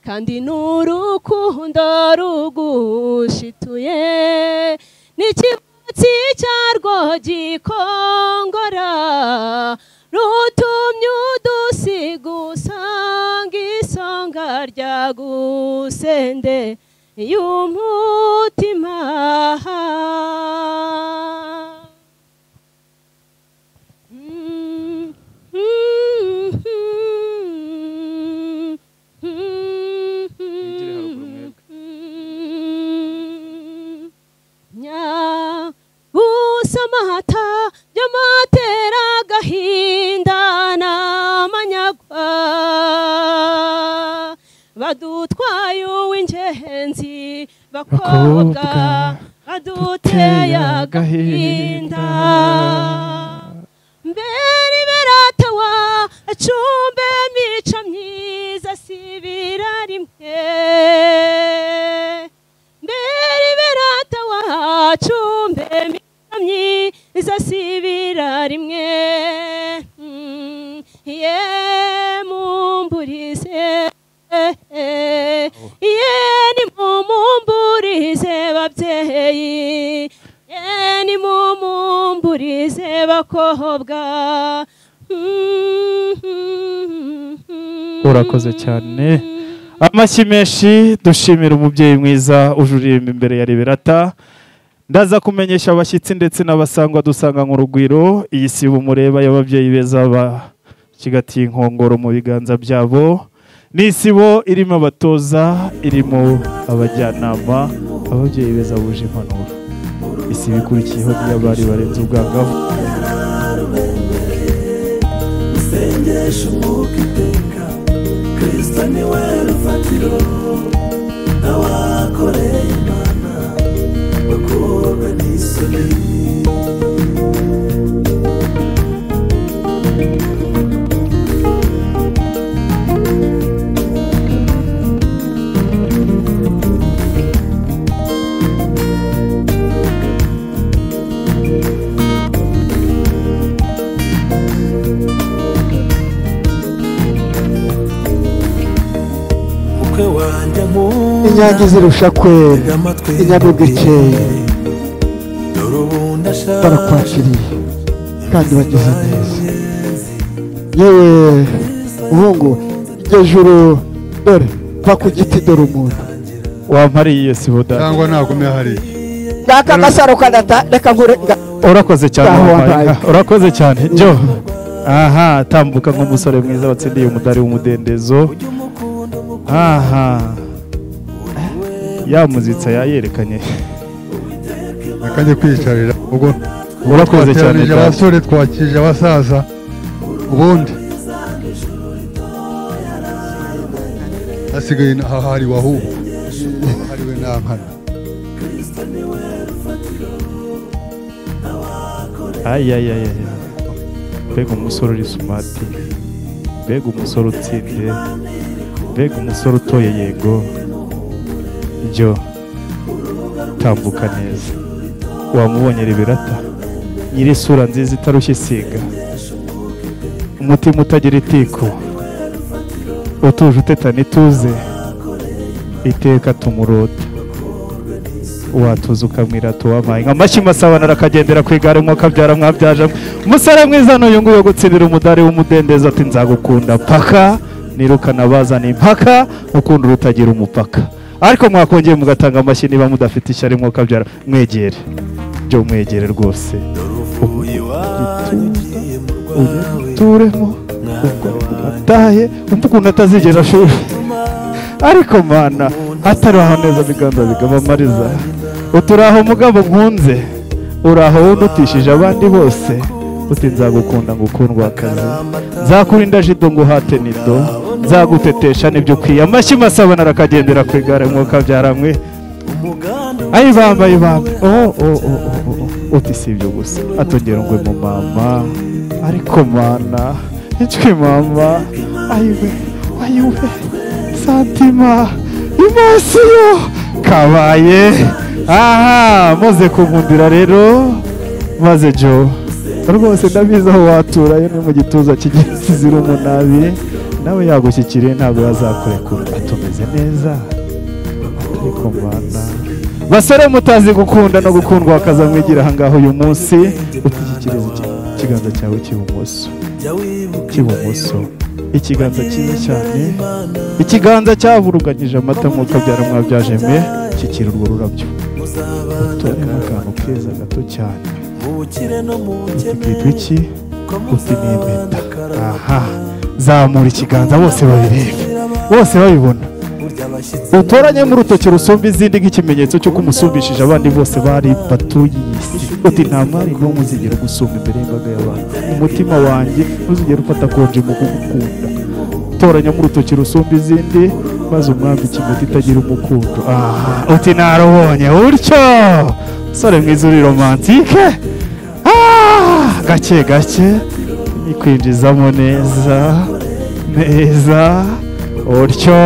I: kandi n'urukundo rugushituye n'ikibatsi cyarwo gikongora rutumye udusiga usanga isonga rya gusende y'umutima Mm, mm, mm, mm, mm. Nya- usoma hata byamatera agahinda n'amanyagwa badutwaye uw'ingenzi bakobwa baduteye agahinda mbere beratawa acumbe mico myiza si birarimwe mbere berata wacu mbemye iza sibira rimwe Mm, ye mumburize ye nimumburize babyeyi ye nimumburize bakobwa
A: urakoze cyane amashyi menshi dushimira umubyeyi mwiza ujuririmba imbere ya liberata ndaza kumenyesha abashyitsi ndetse n'abasangwa dusanga mu rugwiro iyi sibo mureba y'ababyeyi beza bacigatiye inkongoro mu biganza byabo ni isibo irimo abatoza irimo abajyanama ababyeyi beza buje impanuro isibo ikurikiyeho n'iy'abari barenze ubwangavu
C: usengesha umwuka iteka kirisita niwe rufatiro n'abakoreye imana bakorwa n'isoni mukwe wanjye nkunda
E: inyange zirusha kwera
C: tega amatwi
E: inyange ikeye
C: dore ubu ndashaje
E: barakwakiriye kandi bagize neza yewe muhungu iryo joro dore va ku giti dore umuntu
A: wampariye iyo sibo dada
F: cyangwa nagumye hariya
J: ngaka agasaro kadata reka nkure nga-
A: urakoze cyane
E: Utaha
A: wampaye
E: wampaye.
A: inka. urakoze cyane jyo aha tambuka nk'umusore mwiza watsindiye umudari w'umudendezo aha ya muzitsa yayerekanye
F: reka njye kwicarira ubwo
A: urakoze cyane
F: twateranije
A: dada.
F: abasore twakije abasaza ubundi hasigaye na- hahari wahubu hariwe nankana
A: Ay, ay, ay, ay. mbega umusore uri sumati mbega umusore utsinze mbega umusore utoye yego jyo tambuka neza wamubonye ribirata nyiri isura nziza itarushye isiga umutima utagira itiko utuje utetana ituze iteka tumurota watuza ukamwirata uwampaye nka mashyi masabana arakagendera ku igare mwuka byara mwabyaje umusore mwiza n'uyu nguyu wo gutsindira umudari w'umudendezo ati nzagukunda mpaka nirukana bazana impaka ukunda urutagira umupaka ariko mwakongeye mugatanga amashyi niba mudafite ishyari mwuka byara mwegere byo mwegere rwose
C: uvuye iwanyu ugiye mu rwawe
A: turemo
C: mwana wanjye
A: atahe umva ukuntu atazigera ashuri ariko mana atariho neza biganza bigabamariza uturaho mugabo nkunze uraho wundi utishije abandi bose uti nzagukunda ngukundwa akazi nzakurinda jido nguhate nido nzagutetesha nibyo ukwiye amashyi masabana arakagendera ku igare mwuka byaramwe
C: umugambi
A: ayi bambaye bambaye oh oh oh oh oh uti si ibyo gusa atongera ngo mu mama ariko mana icwe mama ayiwe ayiwe santima imasiyo kabaye aha muze kunkundira rero maze jo rwose ndabizi aho watura yo ni mu gituza kigezizira umunabi nawe yagushyikiriye ntabwo yazakurekura atumeze neza ariko mana basore mutazi gukunda no gukundwa akazamwigira aha ngaho uyu munsi utishyikiriza ikiganza cyawe cy'ibumoso cy'ibumoso ikiganza cyiza cyane ikiganza cyavuruganyije amata nk'uko byari mwabyajeme kikira urwo rurabyo utoremo akantu keza gato cyane ukitwa iki uti ni impeta aha zamura ikiganza bose babirebe bose babibona utoranyemo urutoki rusumba izindi nk'ikimenyetso cy'uko umusumbishije abandi bose bari batuye iyi si uti nta mwari n'umwe uzigera ugusumba imbere y'imbaga y'abantu umutima wanjye ntuzigera ufata konje mu kugukunda utoranyemo urutoki rusumba izindi maze umwambike imiti itagira umukundo aha uti narubonye utyo sore mwiza uri romantike Ah, gake gake nikwinjizamo neza neza utyo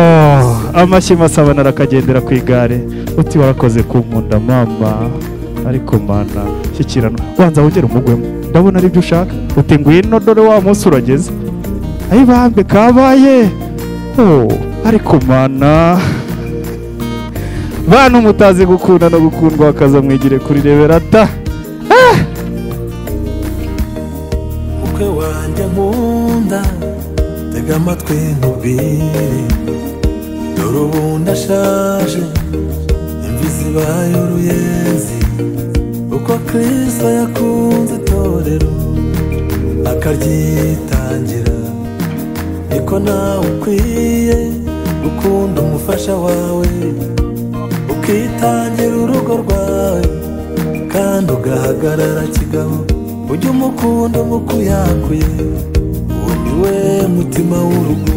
A: amashyi masaba narakagendera ku igare uti warakoze kunkunda mama ariko mana shyikirana wanza wongere umugwemo ndabona ari byo ushaka uti ngwino dore wa munsi urageze ayi bambe kabaye oh, ariko mana bantu mutazi gukunda no gukundwa akaza mwigire kuri reberata ah!
C: umukwe wanjye nkunda tega amatwi nkubwire dore ubu ndashaje imvi zibaye uruyenzi uko kristo yakunze itorero akaryitangira niko nawe ukwiye gukunda umufasha wawe ukitangira urugo rwawe kandi ugahagarara kigabo ujye umukunda umukuyakuye uwo ni we mutima w'urugo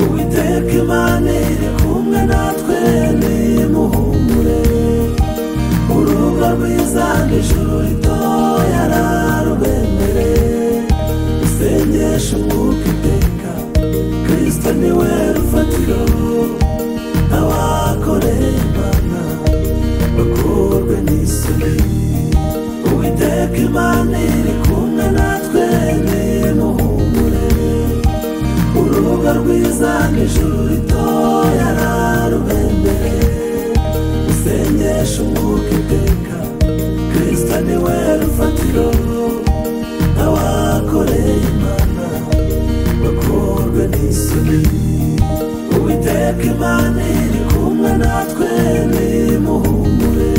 C: uwiteka imana iri kumwe natwe nimuhumure urugo rwiza n'ijuru ritoya rarubemere usengesha umwuka iteka kristo ni we rufatiro abakoreye imana bakurwe n'isoni uwiteka imana iri kumwe natwe nimuhumure urubuga rwiza n'ijuru ritoya rarubembere usengesha umwuka iteka kristo ni we rufatiro abakoreye imana bakorwe n'isoni uwiteka imana iri kumwe natwe nimuhumure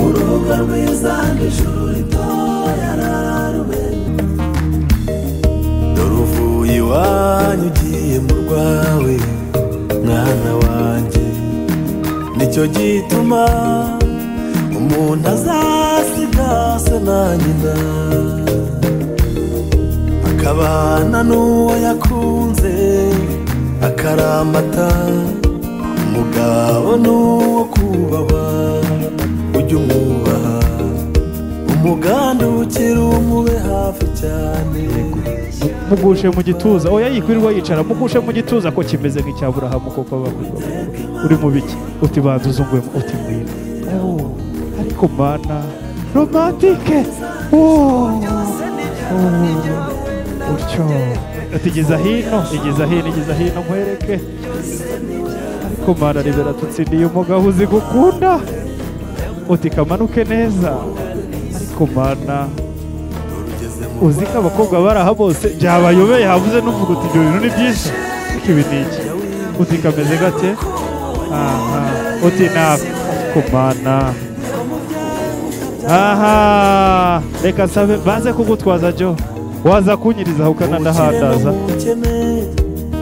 C: urubuga rwiza n'ijuru ritoya rarubembere dore uvuye iwanyu ugiye mu rwawe mwana wanjye nicyo gituma umuntu azasigase na nyina akabana n'uwo yakunze akaramata umugabo n'uwo kubaha ujye umwubaha umugambi ukiri umube hafi cyane
A: mugushe mu gituza oya yikwirirwa yicara mugushe mu gituza ko kimeze nk'icya burahamu koko bavuga uri mu biki uti banza uzungwemo uti ngwino Oh, ariko mana romantike Oh, oh, utyo uti igeza hino igeza hino igeza hino nkwereke ariko mana rebera tutsindiye umugabo uzi gukunda uti kamanuke neza ariko mana uzi ko abakobwa bari aha bose byabayobeye habuze n'uvuga uti ibyo bintu ni byinshi ariko ibi ni iki uti kameze gake aha uti nako ariko mana aha reka nsabe baze kugutwaza jo waza kunyirizaho ukanandahandaza
C: umukene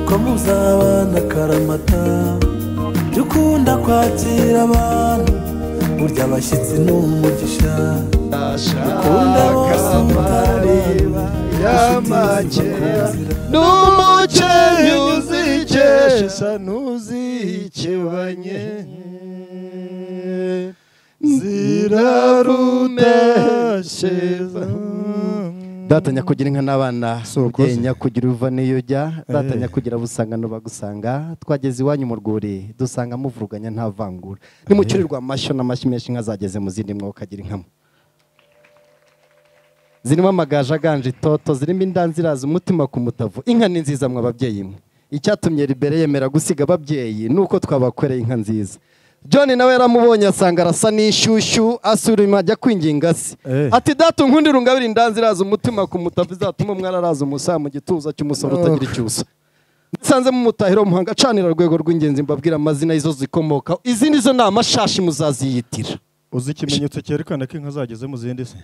C: ko muzabana karamata jya ukunda kwakira abantu burya abashyitsi ni umugisha ukunda bose mutareba
H: yamakera n'umuceri uzikesha n'uzikebanye
K: zirarudasheza
L: datanya kugira inka n'abana ugenya kugira uva n'iyo ujya datanya kugira busangano bagusanga twageze iwanyu mu rwuri dusanga muvuruganya nta vangura nimucurirwa amashyo n'amashyi menshi inka zageze mu zindi mwokagira inkamo zirimo amagaje aganje itoto zirimo indanziraza umutima ku mutavu inka ni nziza mwa ababyeyi mwe icyatumye ribere yemera gusiga ababyeyi ni uko twabakoreye inka nziza john nawe yaramubonye asanga arasa n'inshyushyu asurima ajya kwinginga se ati data unkundira ungabire indanziraza umutima ku mutavu izatuma umwana araza umusaha mu gituza cy'umusore utagira icyusa musanzemo umutahiro muhanga acanira urwego rw'ingenzi mbabwira amazina y'izo zikomokaho izindi zo ni amashashi muzaziyitira
K: uzi ikimenyetso cyerekana ko inka zageze mu zindi se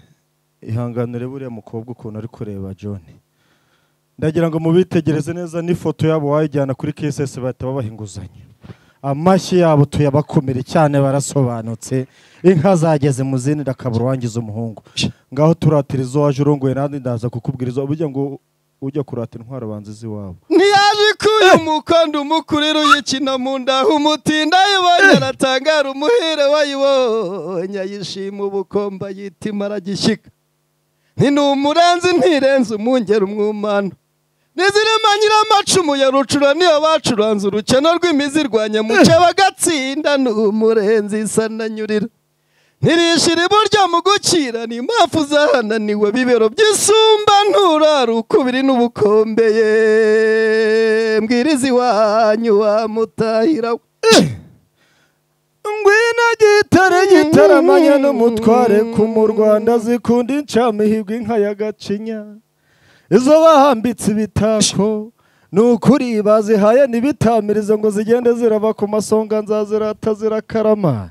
K: ihanganire buriya mukobwa ukuntu ari kureba john ndagira ngo mubitegereze neza n'ifoto yabo wayijyana kuri kss bahita babaha inguzanyo amashyi yabo tuyabakomere cyane barasobanutse inka zageze mu zindi ndakabura uwangiza umuhungu ngaho turatira izo waje urongoye nandi ndaza kukubwira izo burya ngo ujya kurata intwaro banza iz'iwabo
M: ntiyaje ikuye umukondo umukurira uyikina mu ndaho umutinda ayibonye aratangara umuhire wayibonye ayishima ubukombe ayitima aragishyika ntinumurenze ntirenze umwungera umwumano Nizirema nyiramacumu ya rucura niyo bacuranze urukeno rw'imizi rwa muke bagatsinda n'umurenzi isa na nyurira ntirishira iburyo mu gukira ni impamvu zahananiwe bibero by'isumba nturara ukubiri n'ubukombe ye mbwiriza iwanyu wa mutahira we
K: ngwino gitare gitaramanya n'umutware ku mu rwanda zikunda incamihigwa inka ya gacinya izo bahambitse ibitako ni ukuri bazihaye ntibitamirize ngo zigende zirava ku masonga nzazirata zirakarama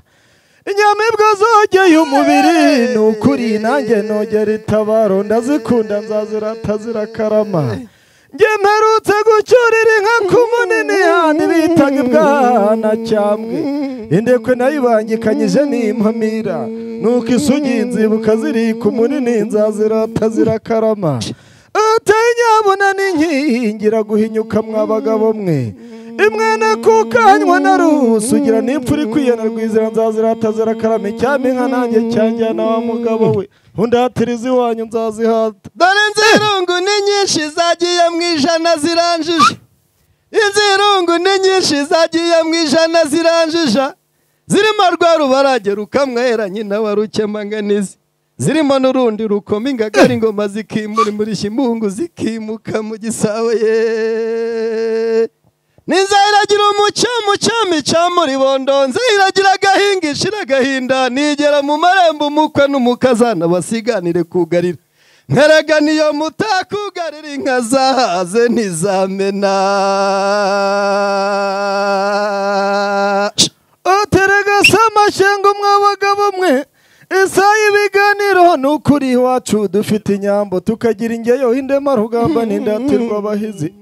K: inyamibwa zogeye umubiri ni ukuri nanjye nogera itabaro ndazikunda nzazirata zirakarama njye mperutse gucyurira inka ku munini handi bitaga ibwana cyambwe indekwe nayibangikanyije n'impamira nuko isugi nzibuka ziri ku munini nzazirata zirakarama uteye inyabuna n'inkingira guhinyuka mwa bagabo mwe imwene kukanywa na rusi ugira n'ipfa uri kwiyana rwizira nzazirata zirakarama icyami inka nanjye cyanjyana wa mugabo we undatiriza iwanyu nzazihata
M: dore inzirungu ni nyinshi zagiye mu ijana ziranjije inzirungu ni nyinshi zagiye mu ijana ziranjija zirimo rwa rubarage rukamwera nyina wa rukemanganizi zirimo n'urundi rukoma ingagari ingoma zikimura imurishya imungu zikimuka mu gisabo ye Ninza iragira umucyo mucyami cya muribondonze iragira agahinga ishira agahinda nigera mu marembo umukwe n'umukazana basiganire kugarira nkarega niyo mutakugarira inka zahaze ntizamena
K: uterega se amashyengo mwa bagabo mwe isaha ibiganiro ni ukuri iwacu dufite inyambo tukagira ingeyo indema rugamba n'indatirwa abahizi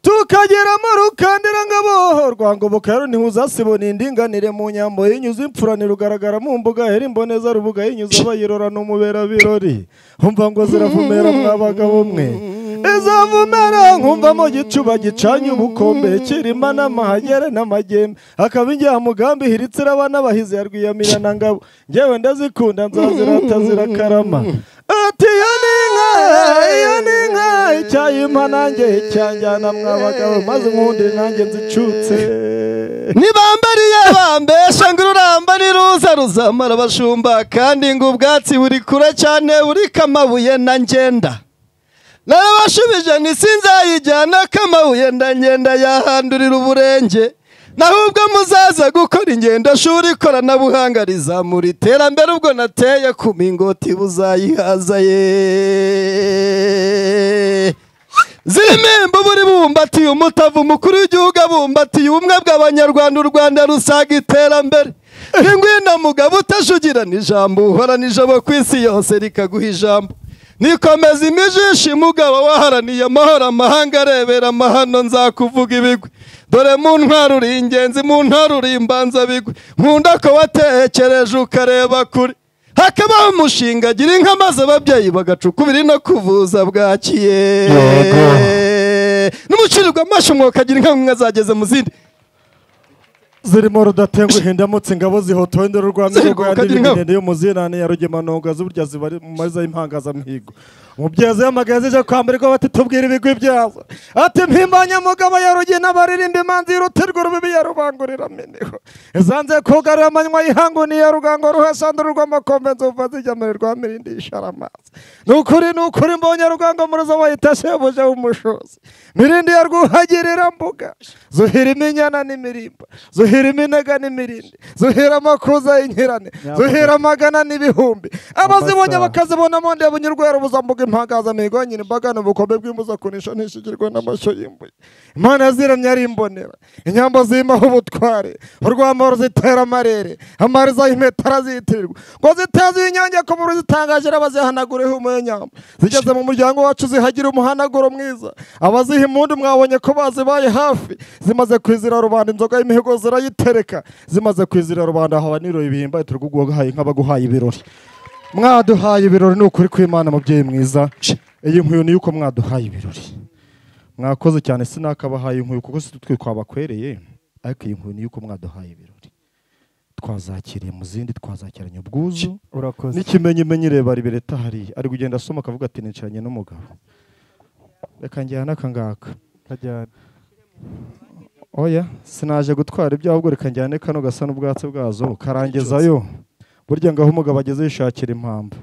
K: tukageramo rukandira ngabo rwangoboka rero ntihuzasibona indinganire mu nyambo yinyuze imfurane rugaragara mu mbuga hera imboneza rubuga yinyuze abayirora n'umubera birori umva ngo ziravumera mwabagabo mwe izavumera nkumva mu gicuba gicanye ubukombe kirima n'amahagere n'amagembe akaba ingeha mugambi hiritse iraba n'abahizi ya rwiyamirana ngewe ndazikunda nzazirata zirakarama ati iyo ni inka iyo ni inka icyayimpa nanjye icyanjyana mwabagabo maze nkundire nanjye nzicutse
M: nibambariye bambesha ngo ururamba niruza ruzamara abashumba kandi ngo ubwatsi buri kure cyane buriko amabuye na ngenda narabashubije nti sinzayijyana k'amabuye ndagenda yahandurira uburenge naho ubwo muzaza gukora ingendoshuri ikoranabuhanga rizamura iterambere ubwo nateye ku mingoti buzayihaza ye zirimo imbubu ribumbatiye umutavu umukuru w'igihugu abumbatiye ubumwe bw'abanyarwanda u rwanda rusaga iterambere ni ngwino mugabo utajugirana ijambo uhorana ijabo ku isi yose rikaguha ijambo nikomeza imijishi mugabo waharaniye amahoro amahanga arebera amahano nzakuvuga ibigwi dore mu ntwaro uri ingenzi mu ntwaro uri imbanza bigwi nkunda ko watekereje ukareba kure hakabaho umushinga agira inka maze ababyeyi bagacuka ubiri no kuvuza bwakiye n'umucurirwa amashyi umwuka agira inka zageze mu zindi
K: zirimo rudatenguhe ndamutse ingabo zihotowe ndero rwa mirongo ya
M: Ziriguruka
K: ndirimbo
M: nk'ingabo.
K: ndende y'umuzinane ya rugemanonga z'uburya zibari mu mariza y'impangazamuhigo umubyeyi yamagaye zije kwamburwa bati tubwire ibigwi byazo ati mpimbanyamugabo ya rugina baririmba imanzi y'urutirwa urubibi ya rubangurira mineho izanze kugarura amanywa y'ihangu n'iya rugango ruhasandura rw'amakombe nzuva zijya muri rwa mirindi y'isharamazi ni ukuri ni ukuri mbonye rugango muri zo bayita shebuja w'umushozi mirindi ya rwuhagirira mbuga zuhira iminyana n'imirimba zuhira iminega n'imirindi zuhira amakuza y'inkirane zuhira amagana n'ibihumbi abazibonye bakazibonamo ndeba unyurwera ubuzambuga impangazamihigo nyina imbaga ni ubukombe bw'imbuza kunisha nishigirwa n'amashyo y'imbuye imana yaziramye ari imbonera inyambo zimaho ubutware urwambaro zitera amarere amariza y'impeta arazitirirwa ngo ziteze inyange ku mubiri zitangaje abazihanagureho umunyamba zigeze mu muryango wacu zihagira umuhanaguro mwiza abaziha impundu mwabonye ko bazibaye hafi zimaze kwizira rubanda inzoga y'imihigo zirayitereka zimaze kwizira rubanda haba niro ibihimba turiguhaye nk'abaguhaye ibirori mwaduhaye ibirori ni ukuri kw'imana mubyeyi mwiza iyi nkwiyo ni yuko mwaduhaye ibirori mwakoze cyane sinakabahaye inkwiyo kuko si twe twabakwereye ariko iyi nkwiyo ni yuko mwaduhaye ibirori twazakiriye mu zindi twazakiranye ubwuzu
H: Urakoze.
K: n'ikimenyimenyi reba ribereta hariya ari kugenda asoma akavuga ati nicaranye n'umugabo reka njyana aka ngaka oya sinaje gutwara ibyo ahubwo reka njyane kano gasa n'ubwatsi bwazo karangezayo burya ngaho umugabo ageze yishakira impamvu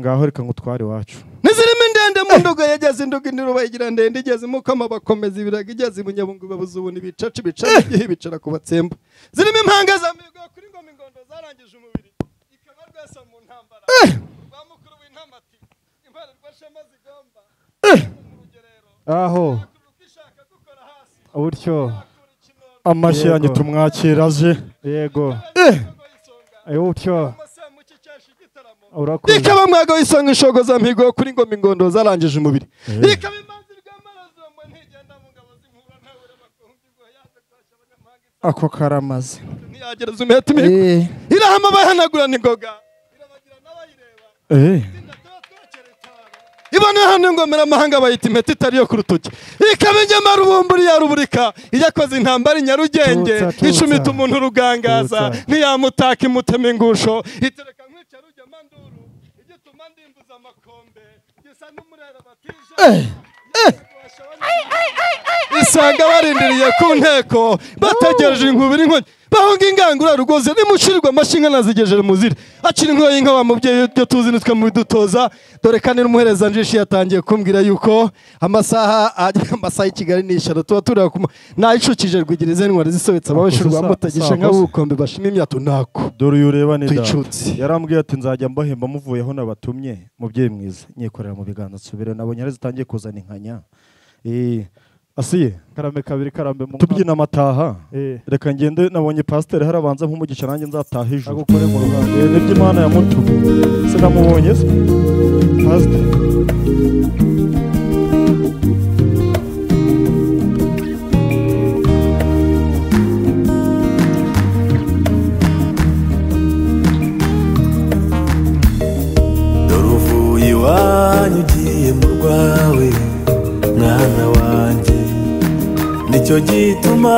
K: ngaho reka ngutware iwacu
M: nizirimo indende mu nduga yageze induga indiruba igira ndende igeze imukama bakomeza ibiraga igeze ibunyabungu babuzubuna ibicaca ibicara igihe bicara ku batsemba zirimo impanga za mihigo kuri ngoma ingondo zarangije umubiri ikaba rwesa mu ntambara rwa mukuru w'intama ati impare rwashema zigomba
H: aho buryo
K: amashyi yanjye
H: Yego.
K: tumwakira aje
H: yego Eh, buryo urakoze
M: ikaba mwaga w'isonga inshogo za mihigo kuri ngoma ingondo zarangije umubiri ikaba
K: ako karamaze
M: ntiyagereza umuheto imihigo irahama bahanagurana ingoga ibona hano ingomera amahanga bayita impeta itari yo ku rutoki ikaba ingemara ubumburi ya ruburika iyakoze intambara i nyarugenge
K: Tutsa, tutsa.
M: icumita umuntu urugangaza
K: Tutsa.
M: ntiyamutaka imutema ingusho itereka nkwica rujya manduru igituma ndimbuza amakombe gisa n'umurera batije isanga barindiriye ku nteko bategereje inkubiri inkonyi bahunga ingangura rugoze nimushirirwa amashyi inka nazigejeje muzire akiri inkoyi inka wa mubyeyi ibyo tuzi nitwe mubidutoza dore kandi n'umuhereza njishi yatangiye kumbwira yuko amasaha agera amasaha y'i kigali ni ijana tuba tureba ku nayicukije rwigirize intwari zisobetse ababishurwa mutagishe nk'abukombe bashima imyato ntako
K: dore uyu ureba ni data
M: Twicutse.
K: yarambwiye ati nzajya mbahemba muvuye aho nabatumye mubyeyi mwiza nyikorera mu biganza nsubire nabonye ari zitangiye kuzana inkanya Eh, asiye
H: karame kabiri karambe mu
K: tubyina amataha
H: Eh.
K: reka ngende nabonye pasiteri harabanza nk'umugisha nanjye nzataha ijoro
H: agukore mu ruganda
K: Eh, nibyo imana yamutumye sinamubonye se pasiteri
C: dore uvuye iwanyu ugiye mu rwawe mwana wanjye nicyo gituma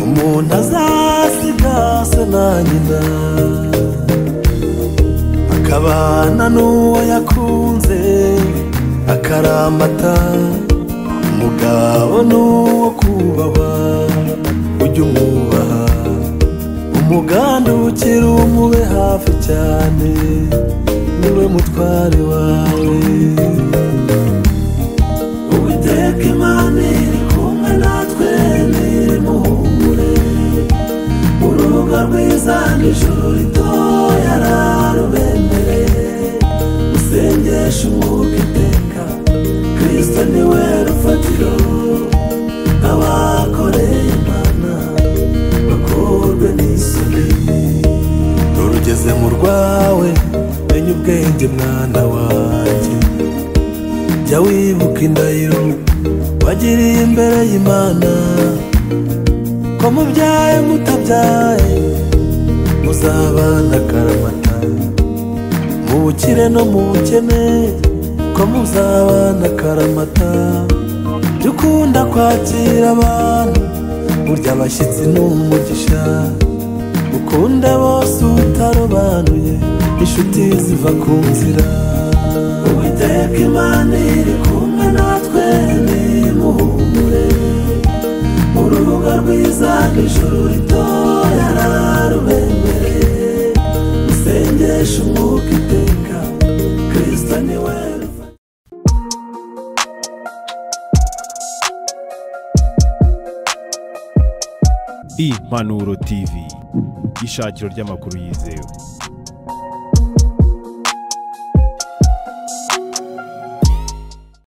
C: umuntu azasigase na nyina akabana n'uwo yakunze akaramata umugabo n'uwo kubaha ujya umwubaha umugandukira umube hafi cyane niwe mutware wawe uwiteka imana iri kumwe natwe nirimuhumure urubuga rwiza n'ijuru ritoya rarubemereye usengesha umwuka iteka kristo niwe rufatiro abakoreye imana bakorwe n'isoni dore ugeze mu rwawe menya ubwenge mwana wanjye jya wibuka indahiro wagiriye imbere y'imana ko mubyaye mutabyaye muzabana karamata mu bukire no mu bukene ko muzabana karamata jya ukunda kwakira abantu burya abashyitsi ni umugisha ukunda bose utarobanuye inshuti ziva ku nzira uwiteka imana iri kumwe natwe nimuhumure urubuga rwiza n'ijuru ritoya rubemereye usengesha umwuka iteka kirisita ni we
A: impanuro tv ishakiro ry'amakuru yizewe